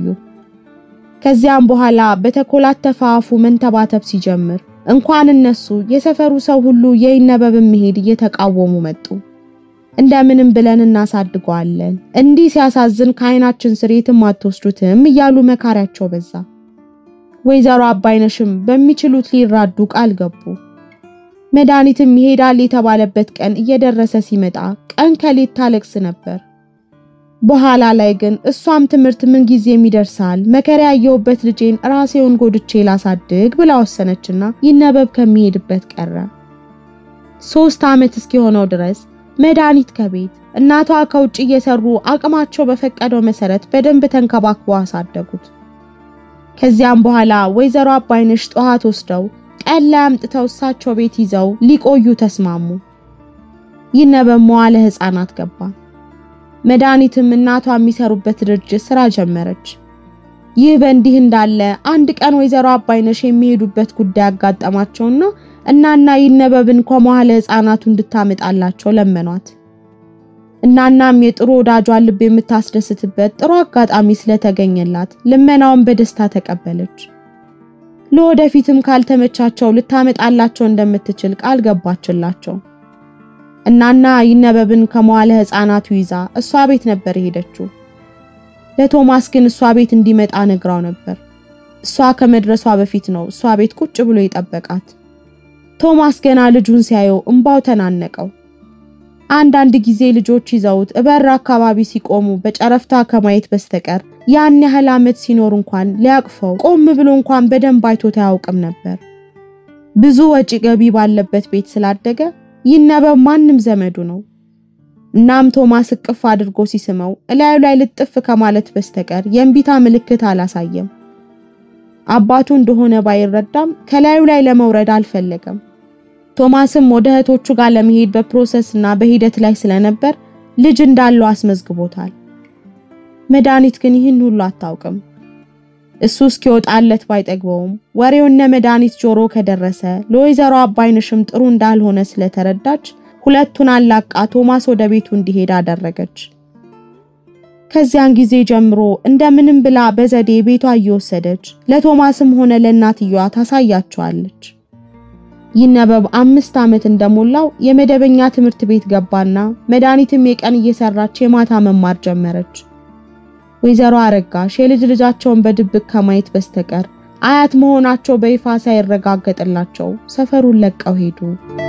ከዚያም በኋላ በተኮላተፈ አፉ መንተባተብ ሲጀምር እንኳን እነሱ የሰፈሩ ሰው ሁሉ የይነበብን መሄድ እየተቃወሙ መጡ። እንደምንም ብለን እናሳድገዋለን፣ እንዲህ ሲያሳዝን ከዓይናችን ስር የትም አትወስዱትም እያሉ መካሪያቸው በዛ። ወይዘሮ አባይነሽም በሚችሉት ሊራዱ ቃል ገቡ። መድኃኒትም ይሄዳል የተባለበት ቀን እየደረሰ ሲመጣ ቀን ከሌት ታለቅስ ነበር። በኋላ ላይ ግን እሷም ትምህርት ምን ጊዜም ይደርሳል መከራ ያየሁበት ልጄን ራሴውን ጎድቼ ላሳድግ ብላ ወሰነችና ይነበብ ከሚሄድበት ቀረ። ሶስት ዓመት እስኪሆነው ድረስ መድኃኒት ከቤት እናቷ ከውጭ እየሰሩ አቅማቸው በፈቀደው መሰረት በደንብ ተንከባክበው አሳደጉት። ከዚያም በኋላ ወይዘሮ አባይነሽ ጠዋት ወስደው ቀን ላይ አምጥተው እሳቸው ቤት ይዘው ሊቆዩ ተስማሙ። ይነበብ መዋለ ሕፃናት ገባ። መድኃኒትም እናቷ የሚሰሩበት ድርጅት ስራ ጀመረች። ይህ በእንዲህ እንዳለ አንድ ቀን ወይዘሮ አባይነሽ የሚሄዱበት ጉዳይ አጋጠማቸውና እናና ይነበብን ከመዋለ ሕፃናቱ እንድታመጣላቸው ለመኗት። እናናም የጥሩ ወዳጇን ልብ የምታስደስትበት ጥሩ አጋጣሚ ስለተገኘላት ልመናውን በደስታ ተቀበለች። ለወደፊትም ካልተመቻቸው ልታመጣላቸው እንደምትችል ቃል ገባችላቸው። እናና ይነበብን ከመዋለ ሕፃናቱ ይዛ እሷ ቤት ነበር የሄደችው። ለቶማስ ግን እሷ ቤት እንዲመጣ ነግራው ነበር። እሷ ከመድረሷ በፊት ነው እሷ ቤት ቁጭ ብሎ የጠበቃት። ቶማስ ገና ልጁን ሲያየው እምባው ተናነቀው። አንዳንድ ጊዜ ልጆች ይዘውት እበር አካባቢ ሲቆሙ በጨረፍታ ከማየት በስተቀር ያን ያህል ዓመት ሲኖር እንኳን ሊያቅፈው ቆም ብሎ እንኳን በደንብ አይቶት አያውቅም ነበር። ብዙ ወጪ ገቢ ባለበት ቤት ስላደገ ይነበብ ማንም ዘመዱ ነው። እናም ቶማስ እቅፍ አድርጎ ሲስመው እላዩ ላይ ልጥፍ ከማለት በስተቀር የእምቢታ ምልክት አላሳየም። አባቱ እንደሆነ ባይረዳም ከላዩ ላይ ለመውረድ አልፈለገም። ቶማስም ወደ እህቶቹ ጋር ለመሄድ በፕሮሰስ እና በሂደት ላይ ስለነበር ልጅ እንዳለው አስመዝግቦታል። መድኃኒት ግን ይህን ሁሉ አታውቅም። እሱ እስኪወጣለት ባይጠግበውም ወሬው እነ መድኃኒት ጆሮ ከደረሰ ለወይዘሮ አባይነሽም ጥሩ እንዳልሆነ ስለተረዳች ሁለቱን አላቃ ቶማስ ወደ ቤቱ እንዲሄድ አደረገች። ከዚያን ጊዜ ጀምሮ እንደምንም ብላ በዘዴ ቤቷ እየወሰደች ለቶማስም ሆነ ለእናትየዋ ታሳያቸዋለች። ይነበብ አምስት ዓመት እንደሞላው የመደበኛ ትምህርት ቤት ገባና መድኃኒትም የቀን እየሰራች የማታ መማር ጀመረች። ወይዘሮ አረጋሽ የልጅ ልጃቸውን በድብቅ ከማየት በስተቀር አያት መሆናቸው በይፋ ሳይረጋገጥላቸው ሰፈሩን ለቀው ሄዱ።